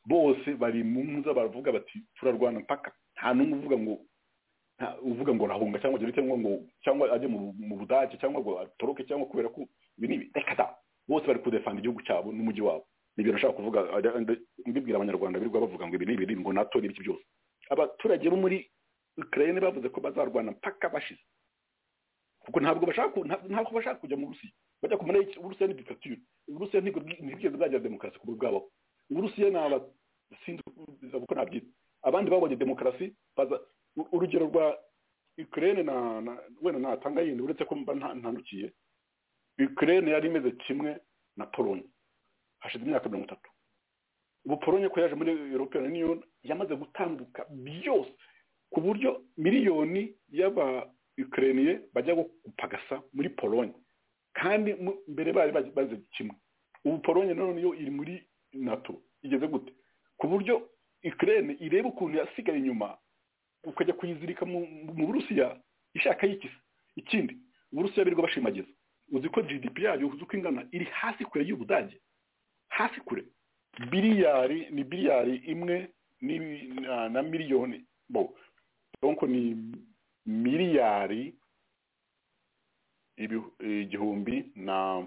bose bari mu nza baravuga bati turarwana mpaka nta n'umwe uvuga ngo nta- uvuga ngo rahunga cyangwa agire cyangwa ngo cyangwa ajye mu, mu budage cyangwa ngo atoroke cyangwa kubera ko ibi ni reka da bose bari kudefanda igihugu cyabo n'umujyi wabo nibyo nashaka kuvuga ajya- nde- mbibwira abanyarwanda birirwa bavuga ngo ibi ni ibiri ngo nato n'ibiki byose abaturage bo muri ukraine bavuze ko bazarwana mpaka bashize kuko ntabwo bashaka ku- nta- ntabwo bashaka kujya mu burusiya bajya kumenya iki uburusiya ni dikatire uburusiya ntabwo bwagira demokarasi ku bwabaho uburusiya ni aba sinzi uko nabyita abandi babonye demokarasi baza u- urugero rwa Ukraine na, na wenda natanga yindi uretse ko mba nta- ntanukiye Ukraine yari imeze kimwe na Pologne hashize imyaka mirongo itatu ubu Pologne ko yaje muri European Union yamaze gutambuka byose ku buryo miliyoni y'aba Ukrainiye bajya gupagasa muri Pologne kandi mu- mbere bari bazi- bazi kimwe ubu Pologne none yo iri muri NATO igeze gute ku buryo Ukraine ireba ukuntu yasigaye inyuma ukajya kuyizirika mu mu burusiya ishaka yikisa ikindi uburusiya birirwa bashimagiza uzi ko gdp yayo uzi uko ingana iri hasi kure y'ubudage hasi kure biliyari ni biliyari imwe ni- na, na miliyoni bo donc ni miliyari ibi- igihumbi na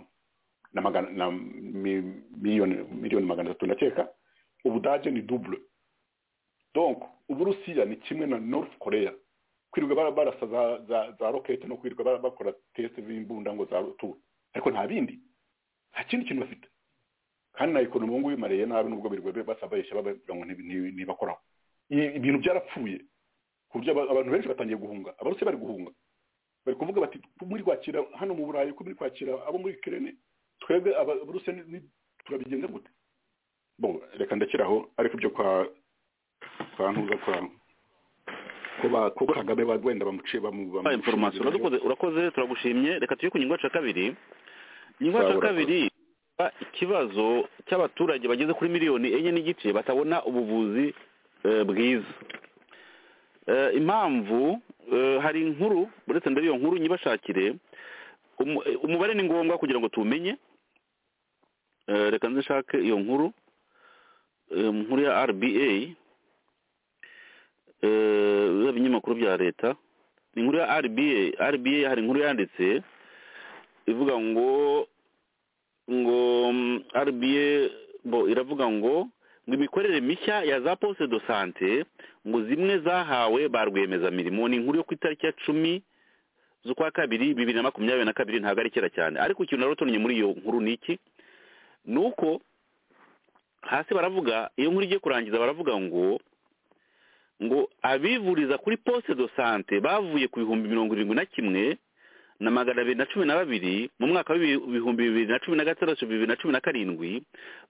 na magana na mi, miliyoni miliyoni magana atatu ndakeka ubudage ni double donc uburusiya ni kimwe na north korea kwirirwa bara- barasa za, za, za rokete no kwirirwa bara- bakora test z'imbunda ngo za rutura ariko nta bindi nta kindi kintu bafite kandi na ekonomi ubu ngubu imariye nabi nubwo birirwa basaba bayeshya bavuga ngo ntibi- ntibi- ntibakoraho I- ibintu byarapfuye ku buryo aba- abantu benshi batangiye guhunga abarusiya bari guhunga bari kuvuga bati muri kwakira hano mu burayi ko muri kwakira abo muri kirene twebwe aba- abarusiya ni- ni- turabigenza gute bon reka ndakiraho ariko ibyo kwa kwa ntuza kwa kuba kuko kagame ba- wenda bamuciye bamu Ba inforomasiyo urakoze urakoze turagushimye reka tujye ku ngingo yacu ya kabiri ingingo yacu ya Urakoze. kabiri ba- ikibazo cy'abaturage bageze kuri miliyoni enye n'igice batabona ubuvuzi eh, bwiza Eh, impamvu eh, hari inkuru uretse ndebe iyo nkuru nyibashakire Umu- eh, umubare ni ngombwa kugira ngo tuwumenye Eh, reka nze nshake iyo nkuru Eh, mu nkuru ya rba eh, biba ibinyamakuru bya leta ni inkuru ya rba rba hari inkuru yanditse ivuga ngo ngo mm, rba bo iravuga ngo ngo imikorere mishya ya za posite do sante ngo zimwe zahawe ba rwiyemezamirimo ni inkuru yo ku itariki ya cumi z'ukwa kabiri bibiri na makumyabiri na kabiri ntabwo ari kera cyane ariko ikintu rero tubonye muri iyo nkuru ni iki ni uko hasi baravuga iyo nkuru igiye kurangiza baravuga ngo ngo abivuriza kuri posite do sante bavuye ku bihumbi mirongo irindwi na kimwe na magana abiri na cumi na babiri mu mwaka w'ibihumbi bibiri na cumi na gatandatu bibiri na cumi na karindwi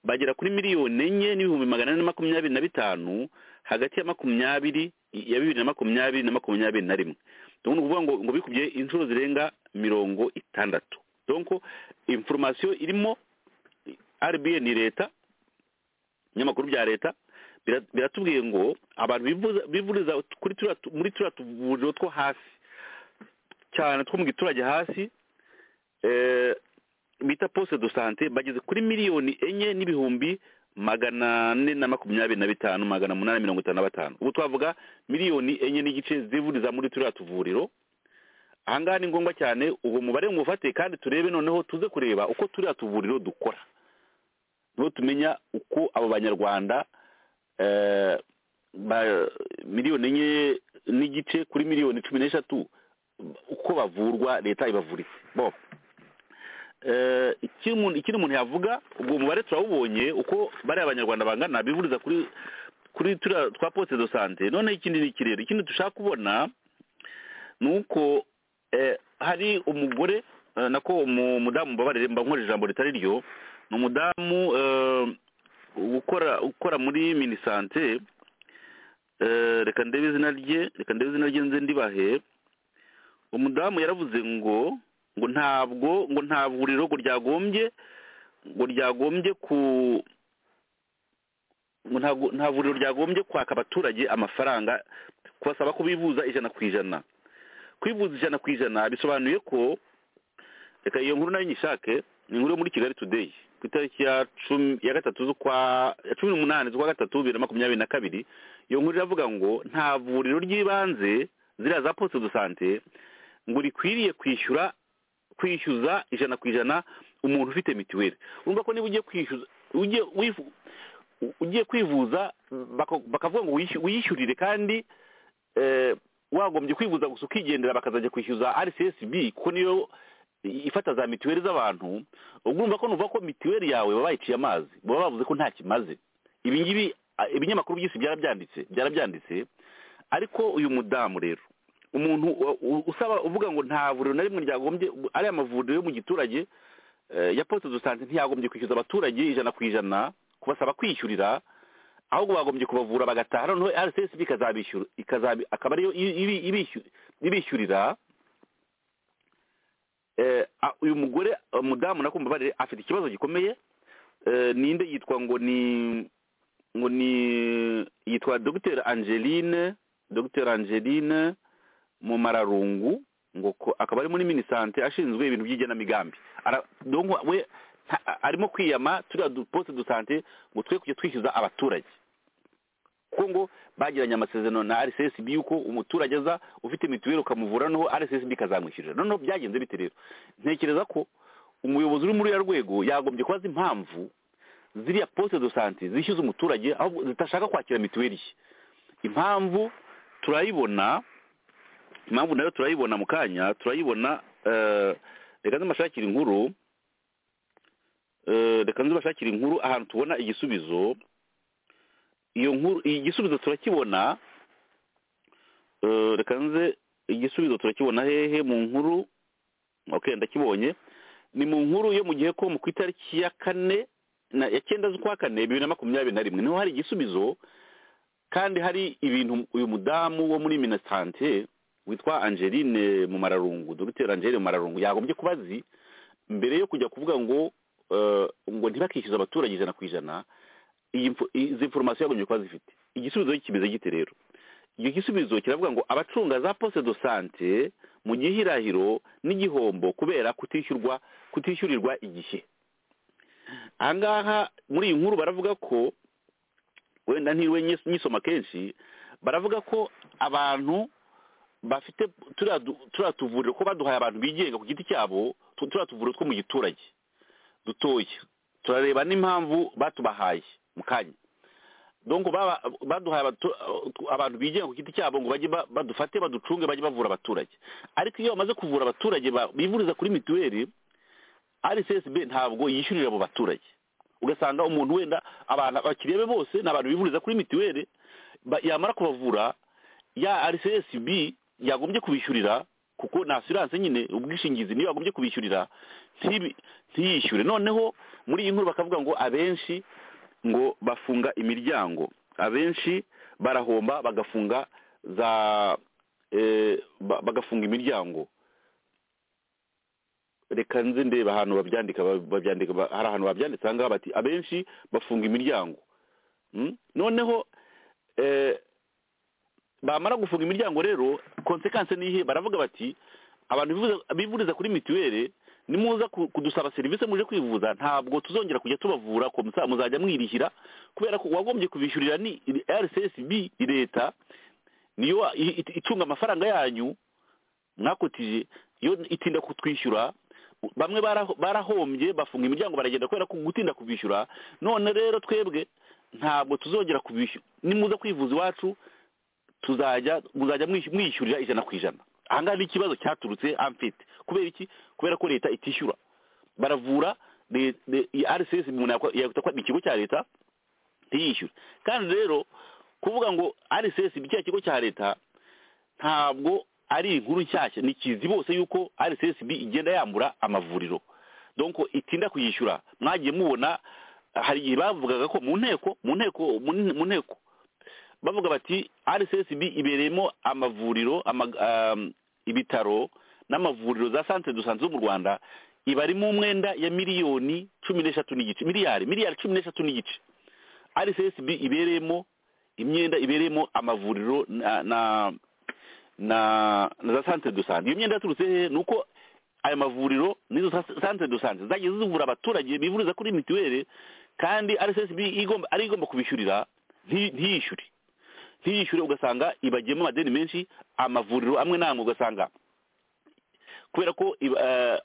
bagera kuri miliyoni enye n'ibihumbi magana ane na makumyabiri na bitanu hagati ya makumyabiri ya bibiri na makumyabiri na makumyabiri na rimwe ni ukuvuga ngo ngo bikubye inshuro zirenga mirongo itandatu donko inforomasiyo irimo RBA ni leta ibinyamakuru bya leta biratubwiye ngo abantu bivuriza muri turiya tuvuriro two hasi cyane two mu giturage hasi bita posite do sante bageze kuri miliyoni enye n'ibihumbi magana ane na makumyabiri na bitanu magana umunani mirongo itanu na batanu ubu twavuga miliyoni enye n'igice zivuriza muri turiya tuvuriro ahangaha ni ngombwa cyane uwo mubare ngufate kandi turebe noneho tuze kureba uko turiya tuvuriro dukora niho tumenya uko abo banyarwanda miliyoni enye n'igice kuri miliyoni cumi n'eshatu uko bavurwa leta ibavuritse bo ikindi umuntu yavuga ubwo mubare turawubonye uko bariya abanyarwanda bangana bivuriza kuri kuri turiya twa posite do sante noneho ikindi ni ikirere ikindi dushaka kubona ni uko hari umugore nako umudamu mbabarire mba nkoresha ijambo ritari ryo ni umudamu ukora ukora muri minisante reka ndebe izina rye reka ndebe izina rye nze ndibahe umudamu yaravuze ngo ngo ntabwo ngo nta vuriro ngo ryagombye ngo ryagombye ku nta vuriro ryagombye kwaka abaturage amafaranga kubasaba ko bivuza ijana ku ijana kwivuza ijana ku ijana bisobanuye ko reka iyo nkuru nayo nyishake ni inkuru yo muri kigali today ku itariki ya cumi ya gatatu z'ukwa ya cumi n'umunani z'ukwa gatatu bibiri na makumyabiri na kabiri iyo nkuru iravuga ngo nta vuriro ry'ibanze ziriya za posite do sante ngo rikwiriye kwishyura kwishyuza ijana ku ijana umuntu ufite mituweli urumva ko niba ugiye kwishyuza ugiye kwivuza bakavuga ngo wiyishyurire kandi wagombye kwivuza gusa ukigendera bakazajya kwishyuza rcsb kuko niyo ifata za mituweli z'abantu ubwo urumva ko nuvuga ko mituweli yawe baba bayiciye amazi baba bavuze ko nta kimaze ibi ngibi ibinyamakuru byose byarabyanditse byarabyanditse ariko uyu mudamu rero umuntu usaba uvuga ngo nta vuriro na rimwe ryagombye ariya mavuriro yo mu giturage ya posite do sante ntiyagombye kwishyuza abaturage ijana ku ijana kubasaba kwishyurira ahubwo bagombye kubavura bagataha noneho rcsb akaba ariyo ibishyurira uyu mugore umudamu nakumva barire afite ikibazo gikomeye ninde yitwa ngo ni ngo ni yitwa dogiteri angeline dogiteri angeline mu mararungu ngo akaba ari muri minisante ashinzwe ibintu by'igenamigambi we arimo kwiyama turiya duposite do sante ngo twe kujya twishyuza abaturage kuko ngo bagiranye amasezerano na rcsb yuko umuturage aza ufite mituweli ukamuvura noneho rcsb ikazamwishyurira noneho byagenze bite rero ntekereza ko umuyobozi uri muri uriya rwego yagombye kubaza impamvu ziriya posite do sante zishyuza umuturage aho zitashaka kwakira mituweli ye impamvu turayibona impamvu nayo turayibona mu kanya turayibona reka nz'amashakira inkuru reka nz'amashakira inkuru ahantu tubona igisubizo iyo nkuru igisubizo turakibona reka nze igisubizo turakibona hehe mu nkuru ok ndakibonye ni mu nkuru yo mu gihe ko mu ku itariki ya kane ya cyenda z'ukwa kane bibiri na makumyabiri na rimwe niho hari igisubizo kandi hari ibintu uyu mudamu wo muri minisante witwa angeline mu mararungu dogiteri angeline mu mararungu yagombye kuba azi mbere yo kujya kuvuga ngo ngo ntibakishyuze abaturage ijana ku ijana izi foromasiyo yagombye kuba zifite igisubizo kimeze gite rero icyo gisubizo kiravuga ngo abacunga za posite do sante mu gihirahiro n'igihombo kubera kutishyurwa kutishyurirwa igihe ahangaha muri iyi nkuru baravuga ko wenda ntiwe nyisoma kenshi baravuga ko abantu bafite turiya tuvuriro ko baduhaye abantu bigenga ku giti cyabo turiya tuvuriro two mu giturage dutoya turareba n'impamvu batubahaye mu kanya donko baba baduhaye abatu- abantu bigenga ku giti cyabo ngo bajye ba- badufate baducunge bajye bavura abaturage ariko iyo bamaze kuvura abaturage ba- bivuriza kuri mituweli rssb ntabwo yishyurira abo baturage ugasanga umuntu wenda abantu abakiriya be bose ni abantu bivuriza kuri mituweli ba- yamara kubavura ya rssb yagombye kubishyurira kuko ni asiranse nyine ubwishingizi niyo yagombye kubishyurira ntibi- ntiyishyure noneho muri iyi nkuru bakavuga ngo abenshi ngo bafunga imiryango abenshi barahomba bagafunga za eh, ba- bagafunga imiryango reka nze ndeba ahantu babyandika ba- babyandika ba- hari ahantu babyanditse aha ngaha bati abenshi bafunga imiryango Mm? noneho eh, bamara gufunga imiryango rero konsekanse ni iyihe baravuga bati abantu bivuza- bivuriza kuri mituweli nimuza ku- kudusaba serivisi muje kwivuza ntabwo tuzongera kujya tubavura ko musa- muzajya mwirihira kubera ko uwagombye kubishyurira ni rcsb leta niyo wa- i- i- icunga amafaranga yanyu mwakotije iyo itinda kutwishyura bamwe baraho- barahombye bafunga imiryango baragenda kubera ko gutinda kubishyura none rero twebwe ntabwo tuzongera kubishyura nimuza kwivuza iwacu tuzajya muzajya mwishy- mwishyurira ijana ku ijana ahangaha ni ikibazo cyaturutse amfite kubera iki kubera ko leta itishyura baravura le- le- iyi rcs umuntu yakwa- yakwita ko ni ikigo cya leta ntiyishyure kandi rero kuvuga ngo rcs ni cya kigo cya leta ntabwo ari inkuru nshyashya ni kizi bose yuko rcsb igenda yambura amavuriro donko itinda kuyishyura mwagiye mubona hari igihe bavugaga ko mu nteko mu nteko mu nteko bavuga bati rcsb ibereyemo amavuriro ama- um, ibitaro n'amavuriro za santere dusanze zo mu rwanda ibarimo umwenda ya miliyoni cumi n'eshatu n'igice miliyari miliyari cumi n'eshatu n'igice rcsb ibereyemo imyenda ibereyemo amavuriro na na na, na za santere dusanze iyo myenda yaturutse hehe ni uko ayo mavuriro n'izo sa- santere dusanze zagiye zivura abaturage bivuriza kuri mituweli kandi rcsb igomba ari igomba kubishyurira nti- ntiyishyure ntiyishyure ugasanga ibagiyemo amadeni menshi amavuriro amwe n'amwe ugasanga kubera ko iba- eh,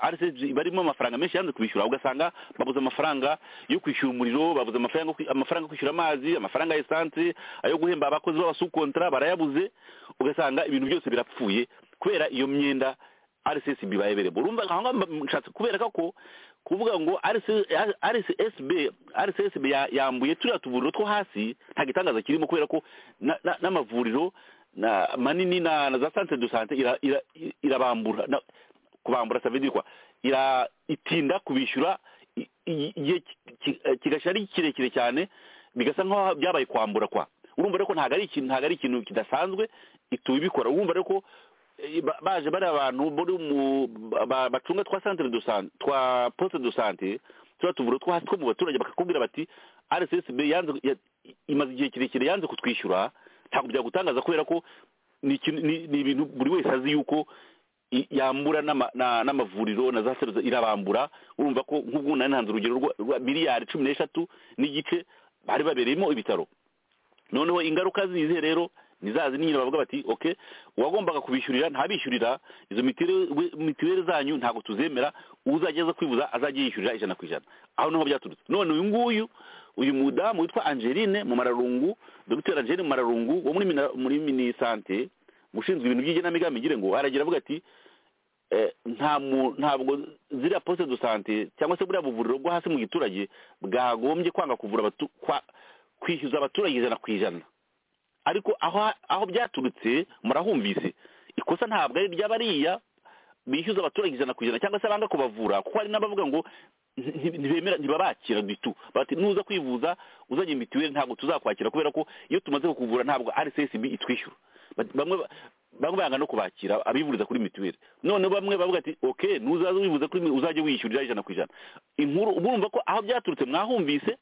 RCG iba arimo amafaranga menshi yanze kubishyura ugasanga babuze amafaranga yo kwishyura umuriro babuze amafaranga yo kwi- amafaranga yo kwishyura amazi amafaranga ya esanse ayo guhemba abakozi b'abasukontara barayabuze ugasanga ibintu byose birapfuye kubera iyo myenda rcsb bayeberemo urumva aho ngaho mba- nshatse kubereka ko kuvuga ngo RC- rcsb rcsb ya- yambuye turiya tuvuriro two hasi nta gitangaza kirimo kubera ko na- na- n'amavuriro na manini na na za santere do sante ira- ira- irabambura na- kubambura savedi kwa ira itinda kubishyura i- i- igihe ki- ki- eh, kigashya ari kirekire cyane bigasa nk'aho byabaye kwambura kwa urumva rero ko ntabwo ari ikintu ntabwo ari ikintu kidasanzwe ituma ibikora urumva rero ko eh, ba- baje bari abantu bari mu ba- ba- bacunga twa santere do sante twa poste do sante tuba tuvura two hasi two mu baturage bakakubwira bati rssb yanze ya- imaze igihe kirekire yanze kutwishyura ntabwo byagutangaza kubera ko ni ikintu- ni- ni ibintu buri wese azi yuko i- yambura n'ama- na- n'amavuriro na za seruza irabambura urumva ko nk'ubwo nari ntanze urugero rwa- rwa miliyari cumi n'eshatu n'igice bari babereyemo ibitaro noneho ingaruka zize rero nizazi nyine bavuga bati ok uwagombaga kubishyurira ntabishyurira izo mitiweli mitiweli zanyu ntabwo tuzemera uzajya aza kwivuza azajya yishyurira ijana ku ijana aho niho byaturutse none uyu nguyu uyu mudamu witwa angeline mu mararungu dr angeline mu mararungu wo muri mina- muri minisante ushinzwe ibintu by'igenamigambi ngire ngo aragira avuga ati eh, nta mu- ntabwo ziriya poste de sante cyangwa se buriya buvuriro bwo hasi mu giturage bwagombye kwanga kuvura abatu- kwa- kwishyuza abaturage ijana ku ijana ariko aho aho byaturutse murahumvise ikosa ntabwo ari ry'abariya bishyuza abaturage ijana ku ijana cyangwa se banga kubavura kuko hari n'abavuga ngo nti- ntibemera ntibabakira gitu bati nuza kwivuza uzanye mitiweli ntabwo tuzakwakira kubera ko iyo tumaze kukuvura ntabwo rcsb itwishyura Bati- bamwe ba- bamwe banga no kubakira abivuriza kuri mituweli none bamwe bavuga ati ok nuzaza wivuza kuri mi- uzajya wishyurira ijana ku ijana inkuru ubu urumva ko aho byaturutse mwahumvise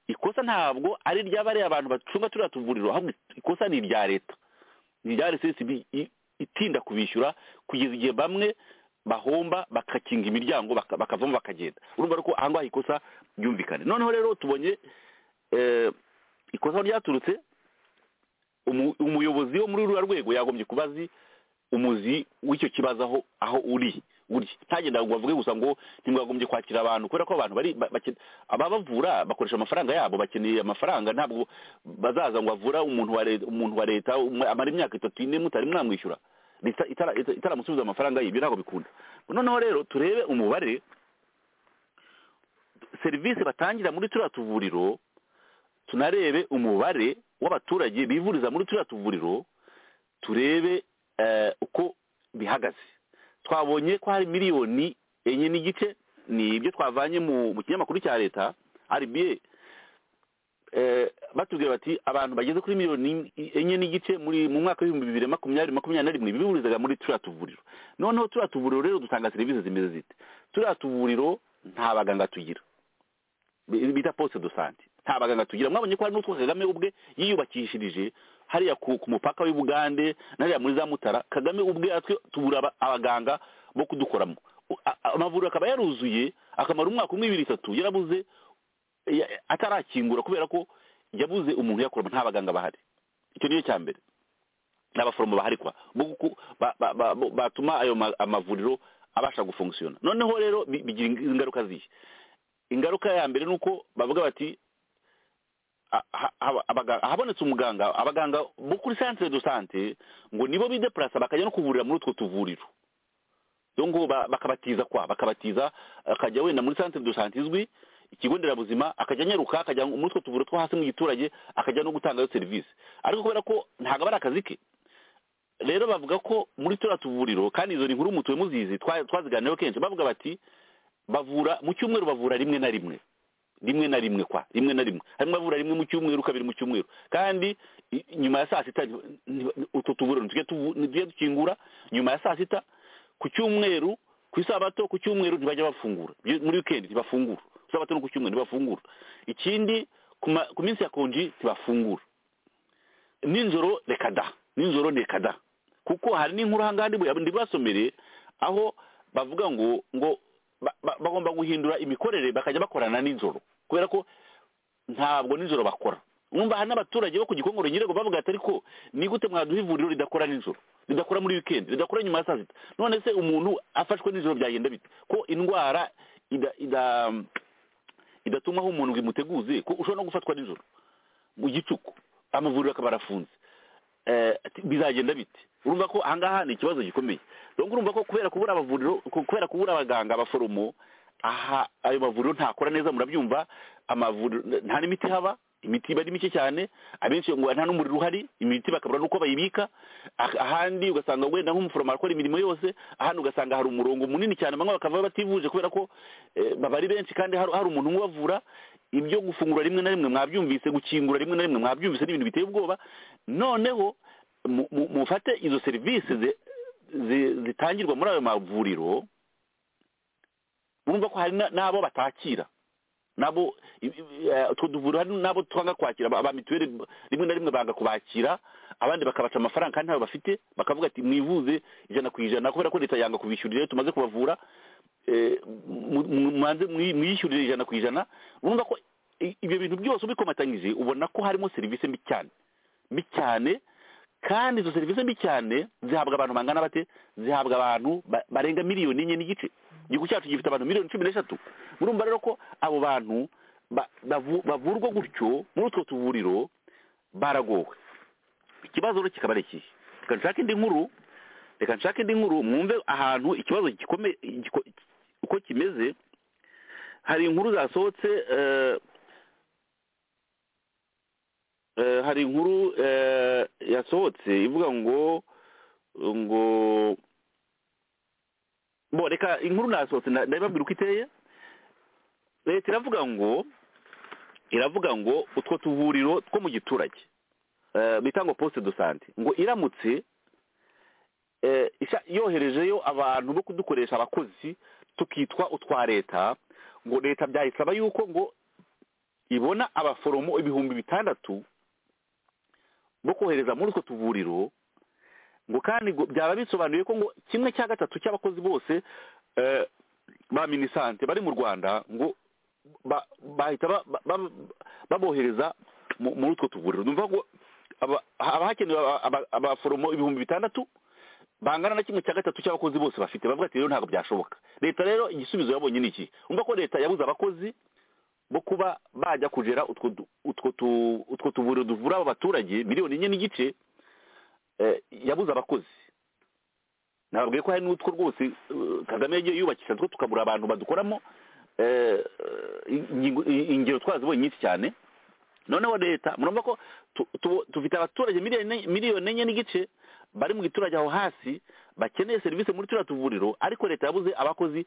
ikosa ntabwo ari ry'abariya abantu bacunga turiya tuvuriro ahubwo ikosa ni irya leta ni irya rcsb i- itinda kubishyura kugeza igihe bamwe bahomba bakakinga imiryango baka- bakavamo bakagenda urumva rero ko aha ngaha ikosa ryumvikane noneho rero tubonye eh, ikosa ryaturutse umu- umuyobozi wo muri ruriya rwego yagombye kuba azi umuzi w'icyo kibazo aho aho uri gutya ntagenda ngo bavuge gusa ngo ntimwagombye kwakira abantu kubera ko abantu bari ba- bake- ababavura bakoresha amafaranga yabo bakeneye amafaranga ntabwo bazaza ngo bavura umuntu wa leta umuntu wa leta umwe- amara imyaka itatu ine mutari mwamwishyura leta itara- ita- itaramusubiza amafaranga ye ibyo ntabwo bikunda noneho rero turebe umubare serivisi batangira muri turiya tuvuriro tunarebe umubare w'abaturage bivuriza muri turiya tuvuriro turebe eh, uko bihagaze twabonye ko hari miliyoni enye n'igice ni ibyo twavanye mu mu kinyamakuru cya leta rba eh, batubwira bati abantu bageze kuri miliyoni enye n'igice muri mu mwaka w'ibihumbi bibiri na makumyabiri makumyabiri na rimwe bivurizaga muri turiya tuvuriro noneho turiya tuvuriro rero dutanga serivisi zimeze zite turiya tuvuriro nta baganga tugira bi- bita poste de sante nta baganga tugira mwabonye ko hari n'utwo kagame ubwe yiyubakishirije hariya ku ku mupaka w'i bugande n'ariya muri za mutara kagame ubwe atwe tubura aba- abaganga bo kudukoramo U- a- a- amavuriro akaba yaruzuye akamara umwaka umwe ibiri itatu yarabuze ya- atarakingura kubera ko yabuze umuntu uyakoramo nta baganga bahari icyo niyo cya mbere n'abaforomo baharikwa bo guku- ba- ba- ba- bo- batuma ayo ma- amavuriro abasha gufunkisiyona noneho rero bi- bigira ingaruka zihe ingaruka ya mbere ni uko bavuga bati a- ha- haba- abaga- habonetse umuganga abaganga bo kuri centre de sante ngo nibo bideplasa bakajya no kuvurira muri utwo tuvuriro dongo bakabatiza kwa bakabatiza akajya wenda muri centre de sante izwi ikigo nderabuzima akajya anyaruka akajya muri utwo tuvuriro two hasi mu giturage akajya no gutangayo serivisi ariko kubera ko ntabwo aba ari akazi ke rero bavuga ko muri turiya tuvuriro kandi izo ni inkuru mutuwe muzizi twa- twaziganiyeho kenshi bavuga bati bavura mu cyumweru bavura rimwe na rimwe rimwe na rimwe kwa rimwe na rimwe harimo abavura rimwe mu cyumweru kabiri mu cyumweru kandi i- nyuma ya saa sita ni- utwo tuvuriro ntitujye tuvu- ntitujye dukingura nyuma ya saa sita ku cyumweru ku isabato ku cyumweru ntibajya bafungura Byo- muri wikendi ntibafungura ku isabato no ku cyumweru ntibafungura ikindi ku ma- ku minsi ya konji ntibafungura ninjoro reka da ninjoro reka da kuko hari n'inkuru ahangaha ndibu- ndibasomere aho bavuga ngo ngo ba- ba- bagomba guhindura imikorere bakajya bakorana nijoro kubera ko ntabwo nijoro bakora numva hari n'abaturage bo ku gikongoro nyirego bavuga ati ariko ni gute mwaduha ivuriro ridakora nijoro ridakora muri wikendi ridakora nyuma ya saa sita none se umuntu afashwe nijoro byagenda bite ko indwara ida ida idatuma aho umuntu ngo imuteguze ko ushobora no gufatwa nijoro mu gicuku amavuriro akaba arafunze Eh, ati, bizagenda bite urumva ko ahangaha ni ikibazo gikomeye donc urumva ko kubera kubura abavuriro ku- kubera kubura abaganga abaforomo aha ayo mavuriro ntakora neza murabyumva amavuriro nta n'imiti haba imiti iba ari mike cyane abenshi ngo nta n'umuriro uhari imiti bakabura n'uko bayibika Ah- ahandi ugasanga wenda nk'umuforomo arakora imirimo yose ahandi ugasanga hari umurongo munini cyane bamwe bakava bativuje kubera ko eh, baba ari benshi kandi hari hari umuntu umwe ubavura ibyo gufungura rimwe na rimwe mwabyumvise gukingura rimwe na rimwe mwabyumvise n'ibintu biteye ubwoba noneho mu- mu- mufate izo serivisi zi- zi- zitangirwa muri ayo mavuriro urumva ko hari na- n'abo batakira nabo i- i- eh, utwo duvuriro hari n'abo twanga kwakira aba aba mituweli rimwe na rimwe banga kubakira abandi bakabaca amafaranga kandi ntayo bafite bakavuga ati mwivuze ijana ku ijana kubera ko leta yanga kubishyurira iyo tumaze kubavura eh, mu- mu- mubanze mwi- mwiyishyurire ijana ku ijana urumva ko i- ibyo bintu byose ubikomatanyije ubona ko harimo serivisi mbi cyane mbi cyane kandi izo serivisi mbi cyane zihabwa abantu bangana bate zihabwa abantu ba- barenga miliyoni enye n'igice igihugu cyacu gifite abantu miliyoni cumi n'eshatu murumva rero ko abo bantu ba- bavu- bavurwa gutyo muri utwo tuvuriro baragowe ikibazo rero kikaba ari ikihe reka nshake indi nkuru reka nshake indi nkuru mwumve ahantu ikibazo gikomeye giko- uko kimeze hari inkuru zasohotse eh, eh, hari inkuru eh, yasohotse ivuga ngo ngo bo reka inkuru nasohotse nda- ndabibabwira uko iteye leta iravuga ngo iravuga ngo utwo tuvuriro two mu giturage eh, bita ngo poste de sante ngo iramutse eh, isha- yoherejeyo abantu bo kudukoresha abakozi tukitwa utwa leta ngo leta byayisaba yuko ngo ibona abaforomo ibihumbi bitandatu bo kohereza muri utwo tuvuriro ngo kandi ngo byaba bisobanuye ko ngo kimwe cya gatatu cy'abakozi bose eh, ba minisante bari mu rwanda ngo ba- bahita ba- ba- ba- babohereza mu- muri utwo tuvuriro numva ngo aba- haba hakenewe aba- aba- abaforomo ibihumbi bitandatu bangana na kimwe cya gatatu cy'abakozi bose bafite bavuga ati rero ntabwo byashoboka leta rero igisubizo yabonye ni iki umva ko leta yabuze abakozi bo kuba bajya kujera utwo du- utwo tu- utwo tuvuriro duvura aba baturage miliyoni enye n'igice eh, yabuze abakozi nababwiye ko hari n'utwo rwose eh, kagame yagiye yubakisha two tukabura abantu badukoramo eh, ingingo- ingero twazibonye nyinshi cyane noneho leta murumva ko tu- tu- dufite abaturage miliyoni enye- miliyoni enye n'igice bari mu giturage aho hasi bakeneye serivisi muri turiya tuvuriro ariko leta yabuze abakozi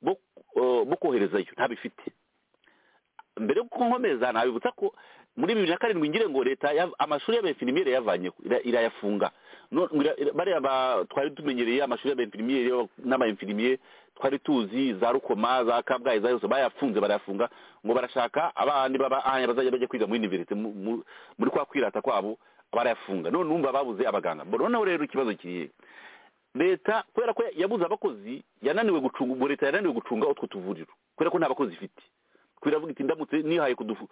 bo eh, bo koherezayo ntabifite mbere yo gukomeza nabibutsa ko muri bibiri na karindwi ngire ngo leta ya- amashuri y'abefinimiyeri yayavanyeho ira- irayafunga No- ira- ira- bariya ba- twari tumenyereye amashuri y'abefinimiyeri n'abainfinimiyeri twari tuzi za rukoma za kabgayi za yose bayafunze barayafunga ngo barashaka abandi b'abahanga bazajya bajya kwiga muri univerisite mu- mu- muri kwa kwirata kwabo barayafunga none numva babuze abaganga Bo- noneho rero ikibazo kiriye leta kubera ko yabuze abakozi yananiwe gucunga ubwo leta yananiwe gucunga utwo tuvuriro kubera ko nta bakozi ifite kubera avuga iti ndamutse nihaye kudufu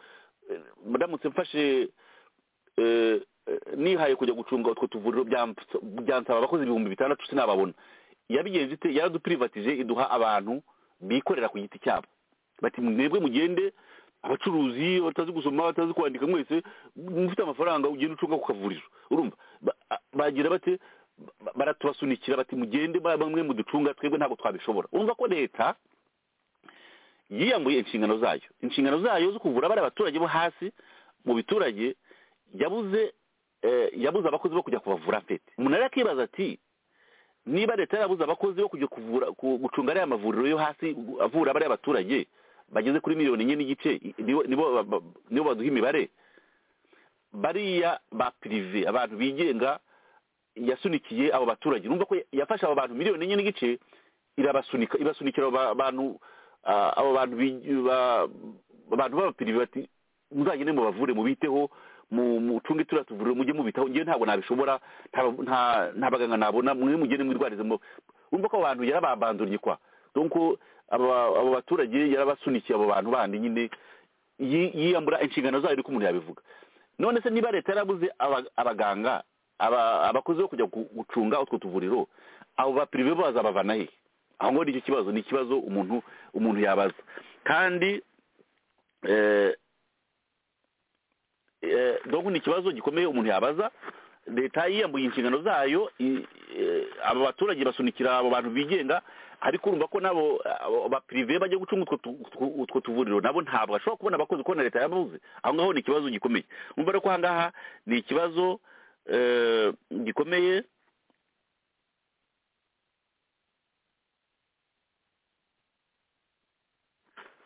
eh, ndamutse mfashe eh, eh, nihaye kujya gucunga utwo tuvuriro byamps- byansaba abakozi ibihumbi bitandatu sinababona yabigenje ite yaradupirivatije iduha abantu bikorera ku giti cyabo bati mwebwe mugende abacuruzi batazi gusoma batazi kwandika mwese mufite amafaranga ugenda ucunga ku kavuriro urumva Ba- a- bagira bate ba- baratubasunikira bati mugende ba- bamwe muducunga twebwe ntabwo twabishobora urumva ko leta yiyambuye inshingano zayo inshingano zayo zo kuvura bariya abaturage bo hasi mu biturage yabuze eh, yabuze abakozi bo kujya kubavura mfite umuntu rero akibaza ati niba leta yarabuze abakozi bo kujya kuvura ku- gucunga ariya mavuriro yo hasi gu- avura bariya abaturage bageze kuri miliyoni enye n'igice i- nibo nibo ba- ba- nibo baduha imibare bariya ba pirive abantu bigenga yasunikiye abo baturage numva ko yafashe abo bantu miliyoni enye n'igice irabasunika ibasunikira abo ba- bantu ah, abo bantu bi- ba- abantu b'abapirive bati muzagende mubavure mubiteho mu- mucunge turiya tuvuriro mujye mubitaho ngewe ntabwo nabishobora nta- nta nta baganga nabona mwe mugende mwirwarize mu- urumva ko abantu yarababanduriye kwa donc aba- abo baturage yarabasunikiye abo bantu bandi nyine yi- yiyambura inshingano zayo ariko umuntu yabivuga none se niba leta yarabuze aba- abaganga aba- abakozi bo kujya gu- gucunga utwo tuvuriro abo bapirive bo bazabavana he aho ngo nicyo kibazo ni ikibazo umuntu umuntu yabaza kandi eh, eh, donc ni ikibazo gikomeye umuntu yabaza leta yiyambuye inshingano zayo i- eh, abo baturage basunikira abo bantu bigenga ariko urumva ko nabo abo bapirive bajya gucunga utwo tu- utwo- utwo tuvuriro nabo ntabwo bashobora kubona abakozi kubona leta yabuze aho ngaho ni ikibazo gikomeye umva rero ko aha ngaha ni ikibazo eh, gikomeye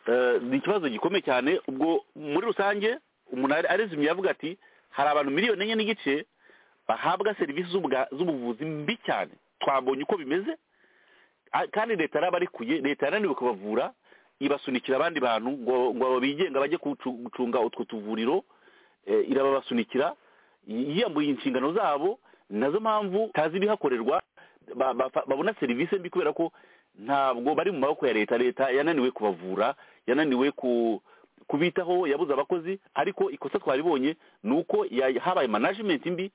Eh, ni ikibazo gikomeye cyane ubwo muri rusange umuntu ari- arizimye yavuga ati hari abantu miliyoni enye n'igice bahabwa serivisi z'ubwa- z'ubuvuzi mbi cyane twabonye uko bimeze a- kandi leta yarabarekuye leta yananiwe kubavura ibasunikira abandi bantu ngo ngo abo bigenga bajye kucu- gucunga utwo tuvuriro eh, irababasunikira yi- yiyambuye inshingano zabo nazo mpamvu tazi ibihakorerwa ba- bafa- babona serivisi mbi kubera ko ntabwo bari mu maboko ya leta leta yananiwe kubavura yananiwe ku kubitaho yabuze abakozi ariko ikosa twaribonye ni uko ya- habaye management mbi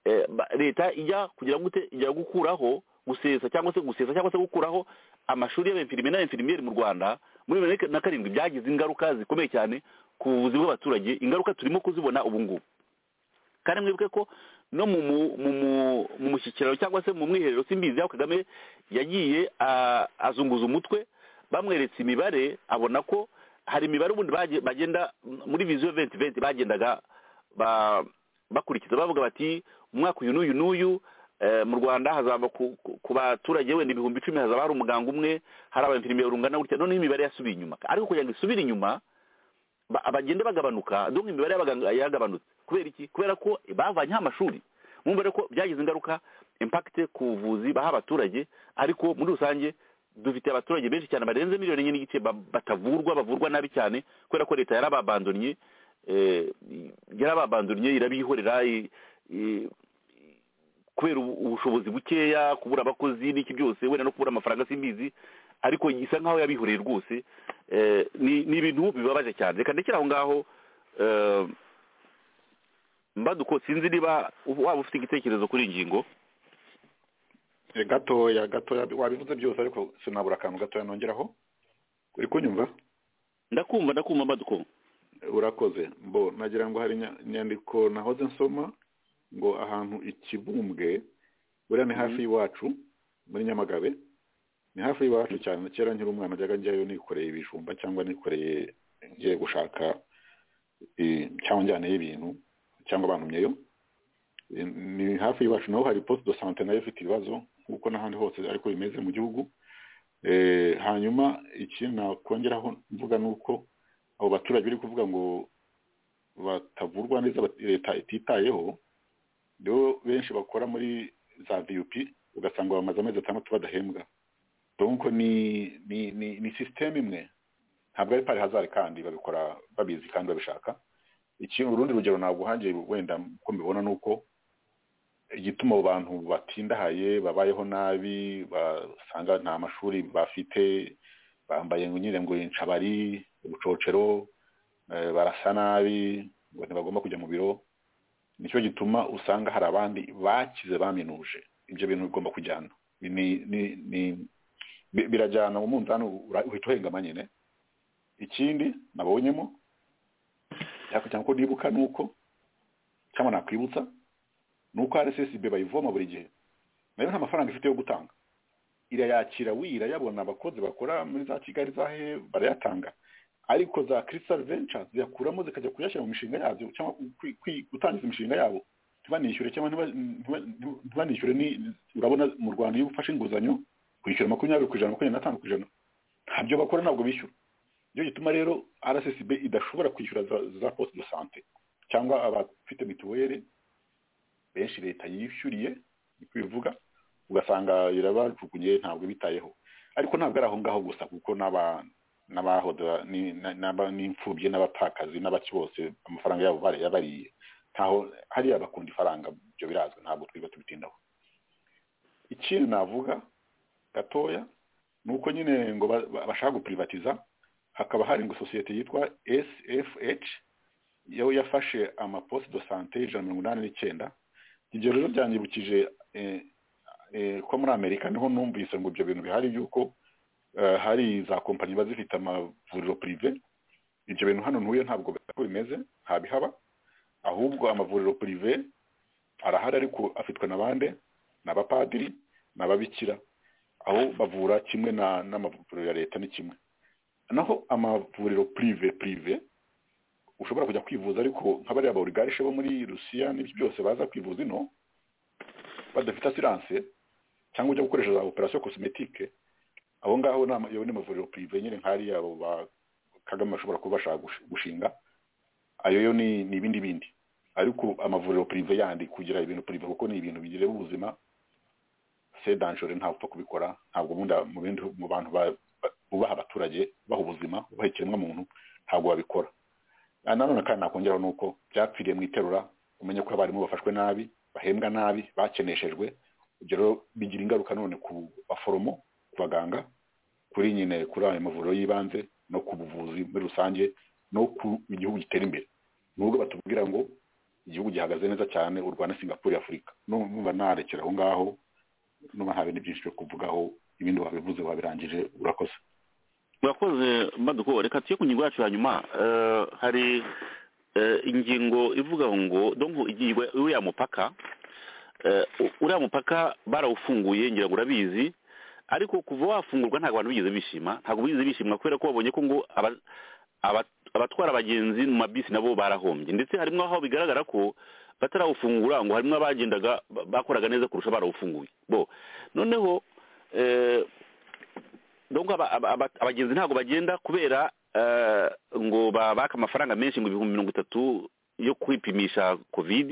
eh, ba- leta ijya kugira ngo ite- ijya gukuraho gusesa cyangwa se gusesa cyangwa se gukuraho amashuri y'abenfirimiye n'abenfirimiyeri mu rwanda muri bibiri na karindwi byagize ingaruka zikomeye cyane ku buvuzi bw'abaturage ingaruka turimo kuzibona ubu ngubu kandi mwibuke ko no mu mu- mu mu- mu mushyikirano cyangwa se mu mwiherero simbizi aho kagame yagiye a- azunguza umutwe bamweretse imibare abona ko hari imibare ubundi baje- bagenda muri viziyo venti venti bagendaga ba- bakurikiza bavuga bati umwaka uyu n'uyu n'uyu eh, mu rwanda hazaba ku ku- ku baturage wenda ibihumbi icumi hazaba hari umuganga umwe hari abafirimiye rungana gutya noneho imibare yasubiye inyuma ariko kugira ngo isubire inyuma ba- bagenda bagabanuka donc imibare y'abaganga yaragabanutse kubera iki kubera ko bavanyeho amashuri mwumva rero ko byagize ingaruka impact ku buvuzi baha abaturage ariko muri rusange dufite abaturage benshi cyane barenze miliyoni enye n'igice ba- batavurwa bavurwa nabi cyane kubera ko leta yarababandonye eh, yarababandonye irabihorera i- i- kubera ubu- ubushobozi bukeya kubura abakozi n'iki byose wenda no kubura amafaranga simbizi ariko isa nkaho yabihoreye rwose eh, ni ni ibintu bibabaje cyane reka ndekere aho ngaho eh, mbaduko sinzi niba waba ufite igitekerezo kuri iyi ngingo Eh, gatoya gatoya wabivuze byose ariko sinabura akantu gatoya nongeraho uri kunyumva ndakumva ndakumva mbaduko urakoze mbo nagira ngo hari inya- inyandiko nahoze nsoma ngo ahantu ikibumbwe buriya ni hafi y'iwacu muri nyamagabe ni hafi y'iwacu cyane kera nkiri umwana najyaga njyayo nikoreye ibijumba cyangwa nikoreye ngiye gushaka eh, cyangwa njyaneyo ibintu cyangwa bantumyeyo Eh, ni hafi y'iwacu naho hari poste de sante nayo ifite ibibazo nk'uko n'ahandi hose ariko bimeze mu gihugu Eh, hanyuma ikindi nakongeraho mvuga ni uko abo baturage bari kuvuga ngo batavurwa neza bat- leta ititayeho nibo benshi bakora muri za vup ugasanga bamaze amezi atandatu badahembwa donc ni ni ni, ni system imwe ntabwo ari pari hazari kandi babikora babizi kandi babishaka iki urundi rugero naguhangiye wenda uko mbibona ni uko igituma abo bantu batindahaye babayeho nabi basanga nta mashuri bafite bambaye ngo nyine ngo inshabari ubucocero eh, barasa nabi ngo ntibagomba kujya mu biro nicyo gituma usanga hari abandi bakize baminuje ibyo bintu bigomba kujyana ni ni ni bi- birajyana mu munzani ura- uhita uhengama nyine ikindi nabonyemo cyako cyangwa ko nibuka ni uko cyangwa nakwibutsa ni uko rssb bayivoma buri gihe nayo nta mafaranga ifite yo gutanga irayakira wira yabona abakozi bakora muri za kigali za he barayatanga ariko za crystal ventures ziyakuramo zikajya kuyashyira mu mishinga yazo cyangwa kwi- kwi- gutangiza imishinga yabo ntibanishyure cyangwa ntiba- ntiba- ntiba- ntibanishyure ni- urabona mu rwanda iyo ufashe inguzanyo kwishyura makumyabiri ku ijana makumyabiri n'atanu ku ijana ntabyo bakora ntabwo bishyura nicyo gituma rero rssb idashobora kwishyura za, za poste de sante cyangwa abafite mituweli benshi leta yishyuriye niko bivuga ugasanga irabajugunye ntabwo bitayeho ariko ntabwo ari aho ngaho gusa kuko n'aba n'abahoda ni- na- n'aba- n'imfubyi n'abapfakazi n'abaki bose amafaranga yabo bare- yabariye ntaho hariya bakunda ifaranga ibyo birazwi ntabwo twiba tubitindaho ikindi navuga gatoya ni uko nyine ngo ba- ba- bashaka gupurivatiza hakaba hari ngo sosiyete yitwa sfh yo yafashe amaposite do sante ijana na mirongo inani n'icyenda ibyo rero byanyibukije eh, eh, ko muri amerika niho numvise ngo ibyo bintu bihari by'uko eh, hari za kompanyi ziba zifite amavuriro purive ibyo bintu hano ntuye ntabwo uko bimeze ntabihaba ahubwo amavuriro purive arahari ariko afitwe na bande ni abapadiri ni ababikira aho bavura kimwe na- n'amavuriro ya leta ni kimwe naho amavuriro purive purive ushobora kujya kwivuza ariko nk'abariya aborigarishe bo muri rusiya n'ibyo byose baza kwivuza ino badafite asiranse cyangwa ujya gukoresha za operasiyo kosimetike aho ngaho ni ama- yo ni amavuriro purive nyine nk'ariya abo ba kagame bashobora kuba bashaka gush- gushinga ayo yo ni ni ibindi bindi ariko amavuriro purive yandi kugira ibintu purive kuko ni ibintu bigirira ubuzima se danjore ntawe upfa kubikora ntabwo ubundi mu bindi mu bantu ba- ba- bubaha abaturage baha ubuzima bubaha ikiremwamuntu ntabwo babikora Ah, nanone kandi nakongeraho ni uko byapfiriye mu iterura umenye ko abarimu bafashwe nabi bahembwa nabi bakeneshejwe ibyo rero bigira ingaruka none ku baforomo ku baganga kuri nyine kuri ayo mavuriro y'ibanze no ku buvuzi muri rusange no ku igihugu gitera imbere nubwo batubwira ngo igihugu gihagaze neza cyane u rwanda singapore afurika numva narekera aho ngaho numva nta bindi byinshi byo kuvugaho ibindi wabivuze wabirangije urakoze urakoze mbaduko reka tujye ku ngingo yacu ya nyuma Eh, hari eh, ingingo ivuga ngo donko ingingo uriya mupaka Eh, u- uriya mupaka barawufunguye ngira ngo urabizi ariko kuva wafungurwa ntabwo abantu bigeze bishima ntabwo bigeze bishima kubera ko babonye ko ngo aba- aba- abatwara abagenzi mu mabisi nabo barahombye ndetse harimo aho bigaragara ko batarawufungura ngo harimo abagendaga ba- bakoraga neza kurusha barawufunguye bo noneho eh, donc aba- aba- aba- abagenzi ntabwo bagenda kubera eh, ngo babaka amafaranga menshi ngo ibihumbi mirongo itatu yo kwipimisha covid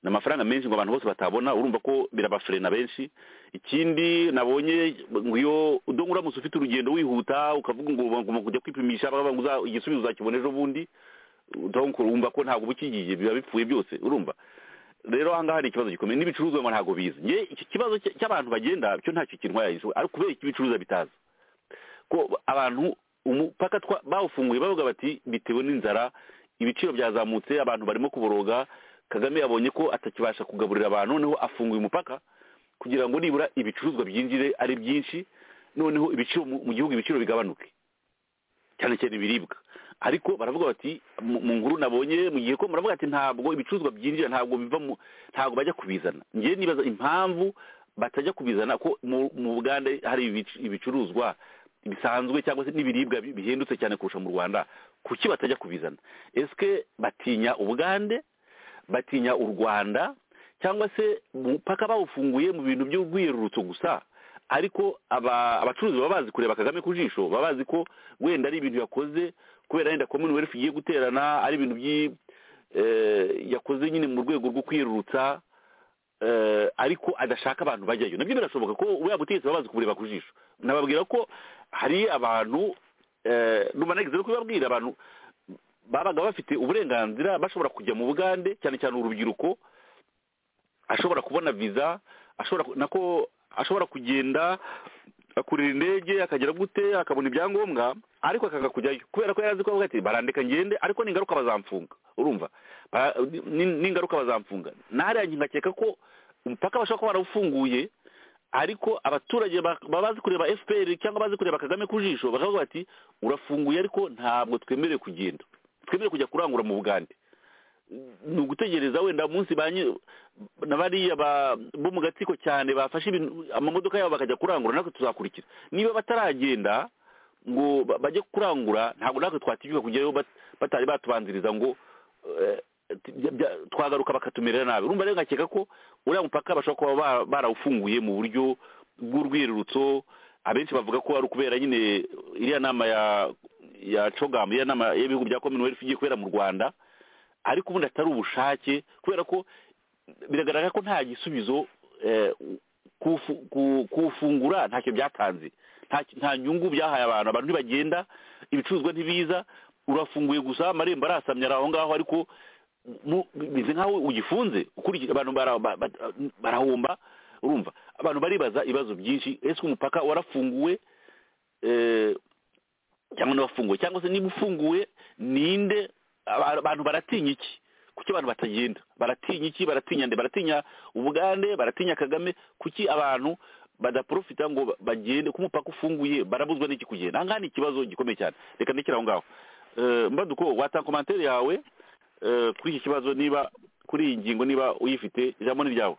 ni amafaranga menshi ngo abantu bose batabona urumva ko birabafurena benshi ikindi nabonye ngo iyo udongo uramutse ufite urugendo wihuta ukavuga ngo ugomba kujya kwipimisha bakavuga ngo uza- igisubizo uzakibona ejo bundi donc urumva ko ntabwo uba ukigiye biba bipfuye byose urumva rero aha ngaha hari ikibazo gikomeye n'ibicuruzwa ngo ntabwo bizi nge iki kibazo cy- cy'abantu bagenda cyo ntacyo kintwaye ariko kubera iki ibicuruzwa bitaza ko abantu umupaka twa- bawufunguye bavuga bati bitewe n'inzara ibiciro byazamutse abantu barimo kuboroga kagame yabonye ko atakibasha kugaburira abantu noneho afunguye umupaka kugira ngo nibura ibicuruzwa byinjire ari byinshi noneho ibiciro mu mu gihugu ibiciro bigabanuke cyane cyane ibiribwa ariko baravuga bati mu mu nkuru nabonye mu gihe ko baravuga ati ntabwo ibicuruzwa byinjira ntabwo biva mu ntabwo bajya kubizana ngewe nibaza impamvu batajya kubizana ko mu- mu bugande hari ibic- ibicuruzwa bisanzwe cyangwa se n'ibiribwa bi- bihendutse cyane kurusha mu rwanda kuki batajya kubizana esike batinya ubugande batinya u rwanda cyangwa se umupaka bawufunguye mu bintu by'urwiyerurutso gusa ariko aba- abacuruzi baba bazi kureba kagame ku jisho baba bazi ko wenda ari ibintu yakoze kubera wenda commonwealth igiye guterana ari ibintu by'i- eh, yakoze nyine mu rwego rwo kwiyerurutsa eh, ariko adashaka abantu bajyayo nabyo birashoboka ko we butegetsi baba bazi kubureba ku jisho nababwira ko hari abantu eh, numva nagize no kubibabwira abantu babaga bafite uburenganzira bashobora kujya mu bugande cyane cyane urubyiruko ashobora kubona viza ashobora ku- nako ashobora kugenda akurira indege akagera gute akabona ibyangombwa ariko akanga kujyayo kubera ko yari azi ko avuga ati barandeka ngende ariko ningaruka bazamfunga urumva Ba- ni- ningaruka bazamfunga nahariya njye ngakeka ko umupaka bashobora kuba barawufunguye ariko abaturage ba- baba bazi kureba fpr cyangwa bazi kureba kagame ku jisho bakavuga bati urafunguye ariko ntabwo twemerewe kugenda twemerewe kujya kurangura mu bugande ni ugutegereza wenda munsi ba nyi- na bariya ba- bo mu gatsiko cyane bafashe ibintu amamodoka yabo bakajya kurangura natwe tuzakurikira niba bataragenda ngo ba- bajye kurangura ntabwo natwe twatinyuka kujyayo bat- batari batubanziriza ngo eh, t- bya- bya- twagaruka bakatumerera nabi urumva rero ngakeka ko uriya mupaka bashobora kuba ba- barawufunguye mu buryo bw'urwirurutso abenshi bavuga ko ari ukubera nyine iriya nama ya ya cogamu iriya nama y'ibihugu bya commonwealth igiye kubera mu rwanda ariko ubundi atari ubushake kubera ko biragaragara ko nta gisubizo eh, kufu- ku- kuwufungura ntacyo byatanze Nta- nta nyungu byahaye abantu abantu ntibagenda ibicuruzwa ntibiza urafunguye gusa amarembo arasamye ari aho ngaho ariko mu- bimeze nk'aho ugifunze ukurikije abantu bara- ba- ba- barahomba urumva abantu baribaza ibibazo byinshi ese umupaka warafunguwe eh, cyangwa n'abafunguye cyangwa se niba ufunguye ninde aba- abantu baratinya iki kuki abantu batagenda baratinya iki baratinya nde baratinya ubugande baratinya kagame kuki abantu badaprofita ngo ba- bagende ku mupaka ufunguye barabuzwa n'iki kugenda aha ngaha ni ikibazo gikomeye cyane reka ndekere aho ngaho Eh, mbaduko watanga komantere yawe eh, kuri iki kibazo niba kuri iyi ngingo niba uyifite ijambo ni ryawe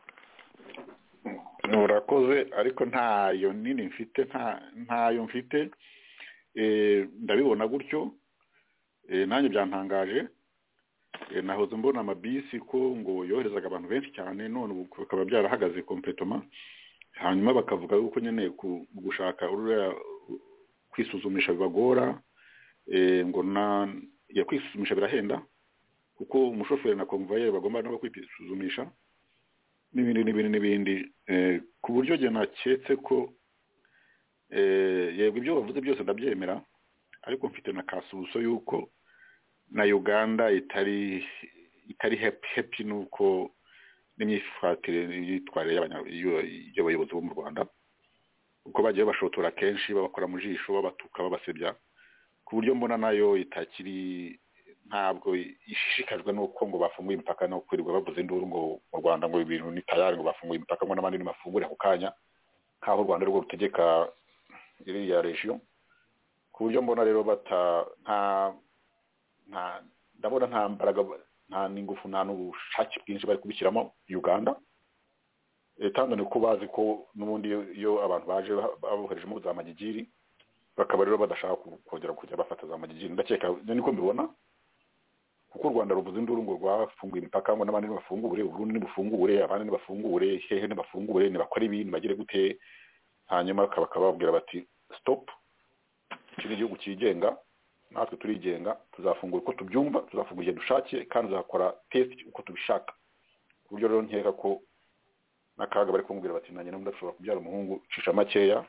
urakoze ariko ntayo nini mfite nta ntayo mfite Eh, ndabibona gutyo Eh, nanjye byantangaje Eh, nahoze mbona amabisi ko ngo yoherezaga abantu benshi cyane none ubu bikaba byarahagaze kompletoma hanyuma bakavuga yuko nyine ku- gushaka uriya kwisuzumisha bibagora Eh, ngo na ya kwisuzumisha birahenda kuko umushoferi na komvayeri bagomba no kwisuzumisha n'ibindi n'ibindi n'ibindi Eh, ku buryo njye naketse ko eh, yego ibyo bavuze byose ndabyemera ariko mfite na kasubuso y'uko na uganda itari itari happy happy n'uko n'imyifatire n'imyitwarire y'abanya- y'u- y'abayobozi bo mu rwanda uko bagiye bashotora kenshi babakora mu jisho babatuka babasebya ku buryo mbona nayo itakiri ntabwo ishishikajwe n'uko ngo bafunguye imipaka no kwirirwa bavuze induru ngo mu rwanda ngo ibintu ni tayari ngo bafunguye imipaka ngo n'abandi nimafungure ako kanya nk'aho u rwanda rwo rutegeka iriya regiyo ku buryo mbona rero bata nta nta ndabona nta mbaraga nta n'ingufu nta n'ubushake bwinshi bari kubishyiramo uganda Eh, tanzania uko bazi ko n'ubundi iyo- iyo abantu baje baboherejemo za magigiri bakaba rero badashaka ku- kongera kujya bafata za magigiri ndakeka ibyo niko mbibona kuko u rwanda ruvuze induru ngo rwafunguye imipaka ngo n'abandi ntibafungure uburundi ntibufungure abandi ntibafungure hehe ntibafungure ntibakore ibi ntibagire gute hanyuma bakaba bakaba bababwira bati stop iki ni igihugu cyigenga natwe turigenga tuzafungura uko tubyumva tuzafungura igihe dushakiye kandi tuzakora test uko tubishaka ku buryo rero nkeka ko n'akaga bari kumubwira bati nanjye n'ubundi ashobora kubyara umuhungu cisha makeya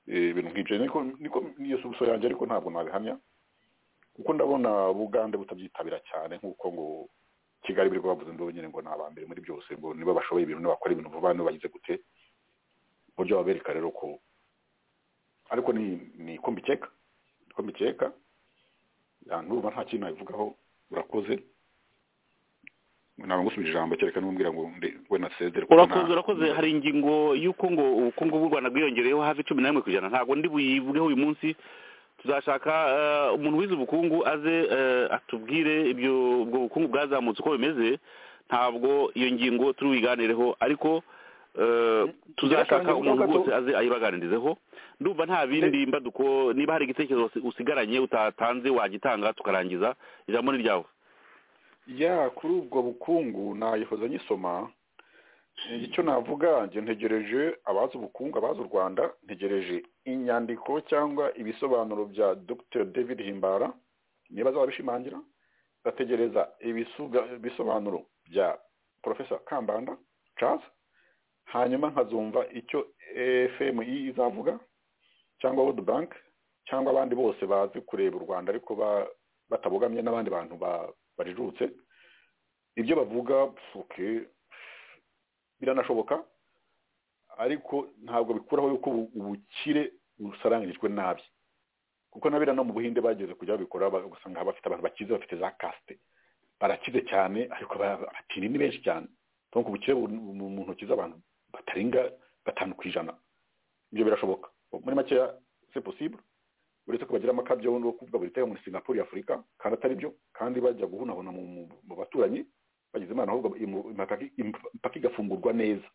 Eh, ibintu nk'ibyo niko niko niyo subuso yanjye ariko ntabwo nabihamya kuko ndabona ubugande butabyitabira cyane nk'uko ngo kigali biri bavuze induru nyine ngo ni abambere muri byose ngo niba bashoboye ibintu nibakora ibintu vuba niba bagize gute ku buryo babereka rero ko ariko ni ni ko mbikeka ko mbikeka Ya, ndumva nta kintu nabivugaho urakoze ntabwo ngusubije ijambo kereka n'umbwira ngo ndi- we nasezere kuko urakoze nta- urakoze hari ingingo y'uko ngo ubukungu bw'u rwanda bwiyongereyeho hafi cumi na rimwe ku ijana ntabwo ndi buyivugeho uyu munsi tuzashaka eh, umuntu wize ubukungu aze eh, atubwire ibyo ubwo bukungu bwazamutse uko bimeze ntabwo iyo ngingo turi buyiganireho ariko eh, tuzashaka Ngira umuntu kandi rwose aze ayibaganirizeho ndumva nta bindi mbaduko niba hari igitekerezo usi- usigaranye utatanze wagitanga tukarangiza ijambo ni ryawe ya kuri ubwo bukungu nayihoza nyisoma icyo navuga njye ntegereje abazi ubukungu abazi u rwanda ntegereje inyandiko cyangwa ibisobanuro bya dr david himbara niba azaba abishimangira ndategereza ibisuga- ibisobanuro bya profesa kambanda charles hanyuma nkazumva icyo fmi izavuga cyangwa world bank cyangwa abandi bose bazi kureba u rwanda ariko ba- batabogamye n'abandi bantu ba- bajijutse ibyo bavuga pfuke biranashoboka ariko ntabwo bikuraho yuko ubu- ubukire busarangirijwe nabi kuko n'abera no mu buhinde bageze kujya babikora ba- ugasanga bafite abantu bakize bafite za kasite barakize cyane ariko ba- abatindi ni benshi cyane donc ubukire buri mu mu ntoki z'abantu batarenga gatanu ku ijana ibyo birashoboka muri makeya c'est possible uretse ko bagira amakabyo yo kuvuga buri tega muri singapore y'afurika kandi atari byo kandi bajya guhunahuna mu, mu, mu baturanyi bagize imana ahubwo imu- impaka imp- impaka igafungurwa neza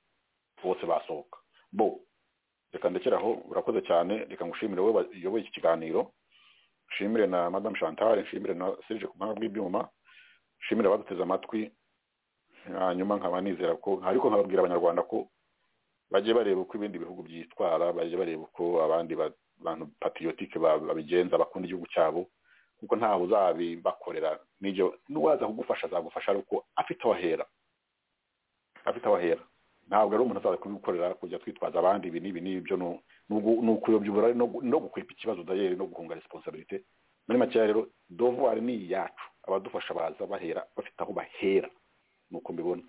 bose basohoka bo reka ndekere aho urakoze cyane reka ngushimire wowe wayoboye iki kiganiro nshimire na madame chantal nshimire na serge ku buhanga bw'ibyuma nshimire abaduteze amatwi hanyuma nkaba nizera ko ariko nkababwira abanyarwanda ko bajye bareba uko ibindi bihugu byitwara bajye bareba uko abandi ba- bantu patriotique ba- babigenza bakunda igihugu cyabo kuko ntawe uzabibakorera n'ibyo n'uwaza kugufasha azagufasha ari uko afite aho ahera afite aho ahera ntabwo ari umuntu azaza kubikorera kujya twitwaza abandi ibi n'ibi n'ibyo no- n'ugu- ni ukuyobya uburari no gu- no gukwepa ikibazo dayeri no guhunga responsabilité muri makeya rero dovuwari ni iyacu abadufasha baza bahera bafite aho bahera nuko mbibona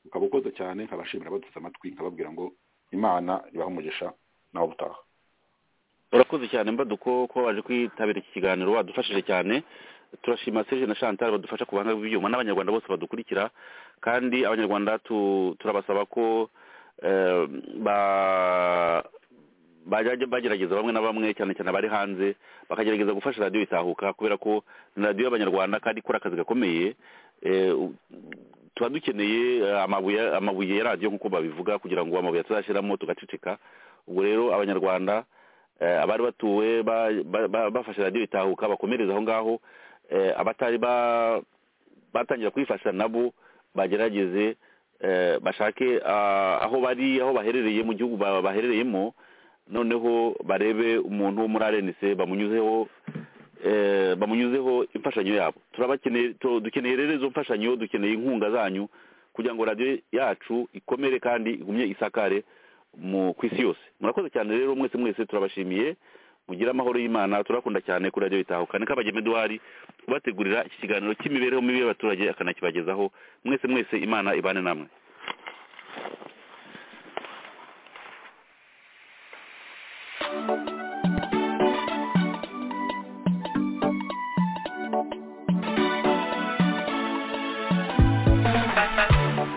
ukaba ukoze cyane nkabashimira abaduteze amatwi nkababwira ngo imana ibahe umugisha nawe ubutaha urakoze cyane mbaduko kuba waje kwitabira iki kiganiro wadufashije cyane turashima serge na chantal badufasha ku buhanga bw'ibyuma n'abanyarwanda bose badukurikira kandi abanyarwanda tu- turabasaba ko eh, ba- bajya bagerageza bamwe na bamwe cyane cyane abari hanze bakagerageza gufasha radiyo itahuka kubera ko ni radiyo y'abanyarwanda kandi ikora akazi gakomeye eh, u- tuba dukeneye eh, amabuye amabuye ya radiyo nk'uko babivuga kugira ngo amabuye atazashyiramo tugaceceka ubwo rero abanyarwanda eh, abari batuwe ba- ba- ba- bafashe radiyo itahuka bakomereza aho ngaho eh, abatari ba- batangira kuyifasha nabo bagerageze eh, bashake ah, aho bari aho baherereye mu gihugu ba- baherereyemo noneho barebe umuntu wo muri arenise bamunyuzeho eh, bamunyuzeho imfashanyo yabo turabakeneye tu- dukeneye rero izo mfashanyo dukeneye inkunga zanyu kugira ngo radiyo yacu ikomere kandi igumye isakare mu ku isi yose murakoze cyane rero mwese mwese turabashimiye mugire amahoro y'imana turakunda cyane kuri radiyo bitahuka ni kabageme duhari ubategurira iki kiganiro cy'imibereho mibi y'abaturage akanakibagezaho mwese mwese imana ibane namwe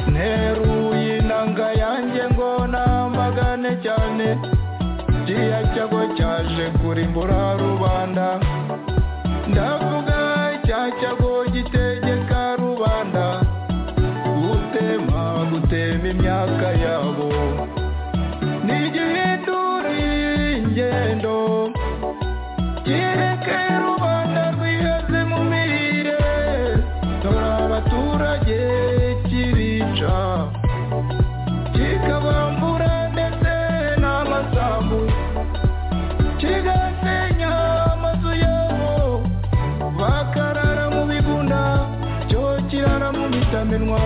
nteruye inanga yanjye ngo namagane cyane kiriya cyago cyaje kurimbura rubanda ndavuga cya cyago gitegeka rubanda gutema gutema imyaka yabo ntigihinduriye ingendo kereke rubanda rwiheze mu mirire dore abaturage kirica kikabambura ndetse n'amasambu kigasenya amazu yabo bakarara mu bigunda cyo kirara mu bitamenwa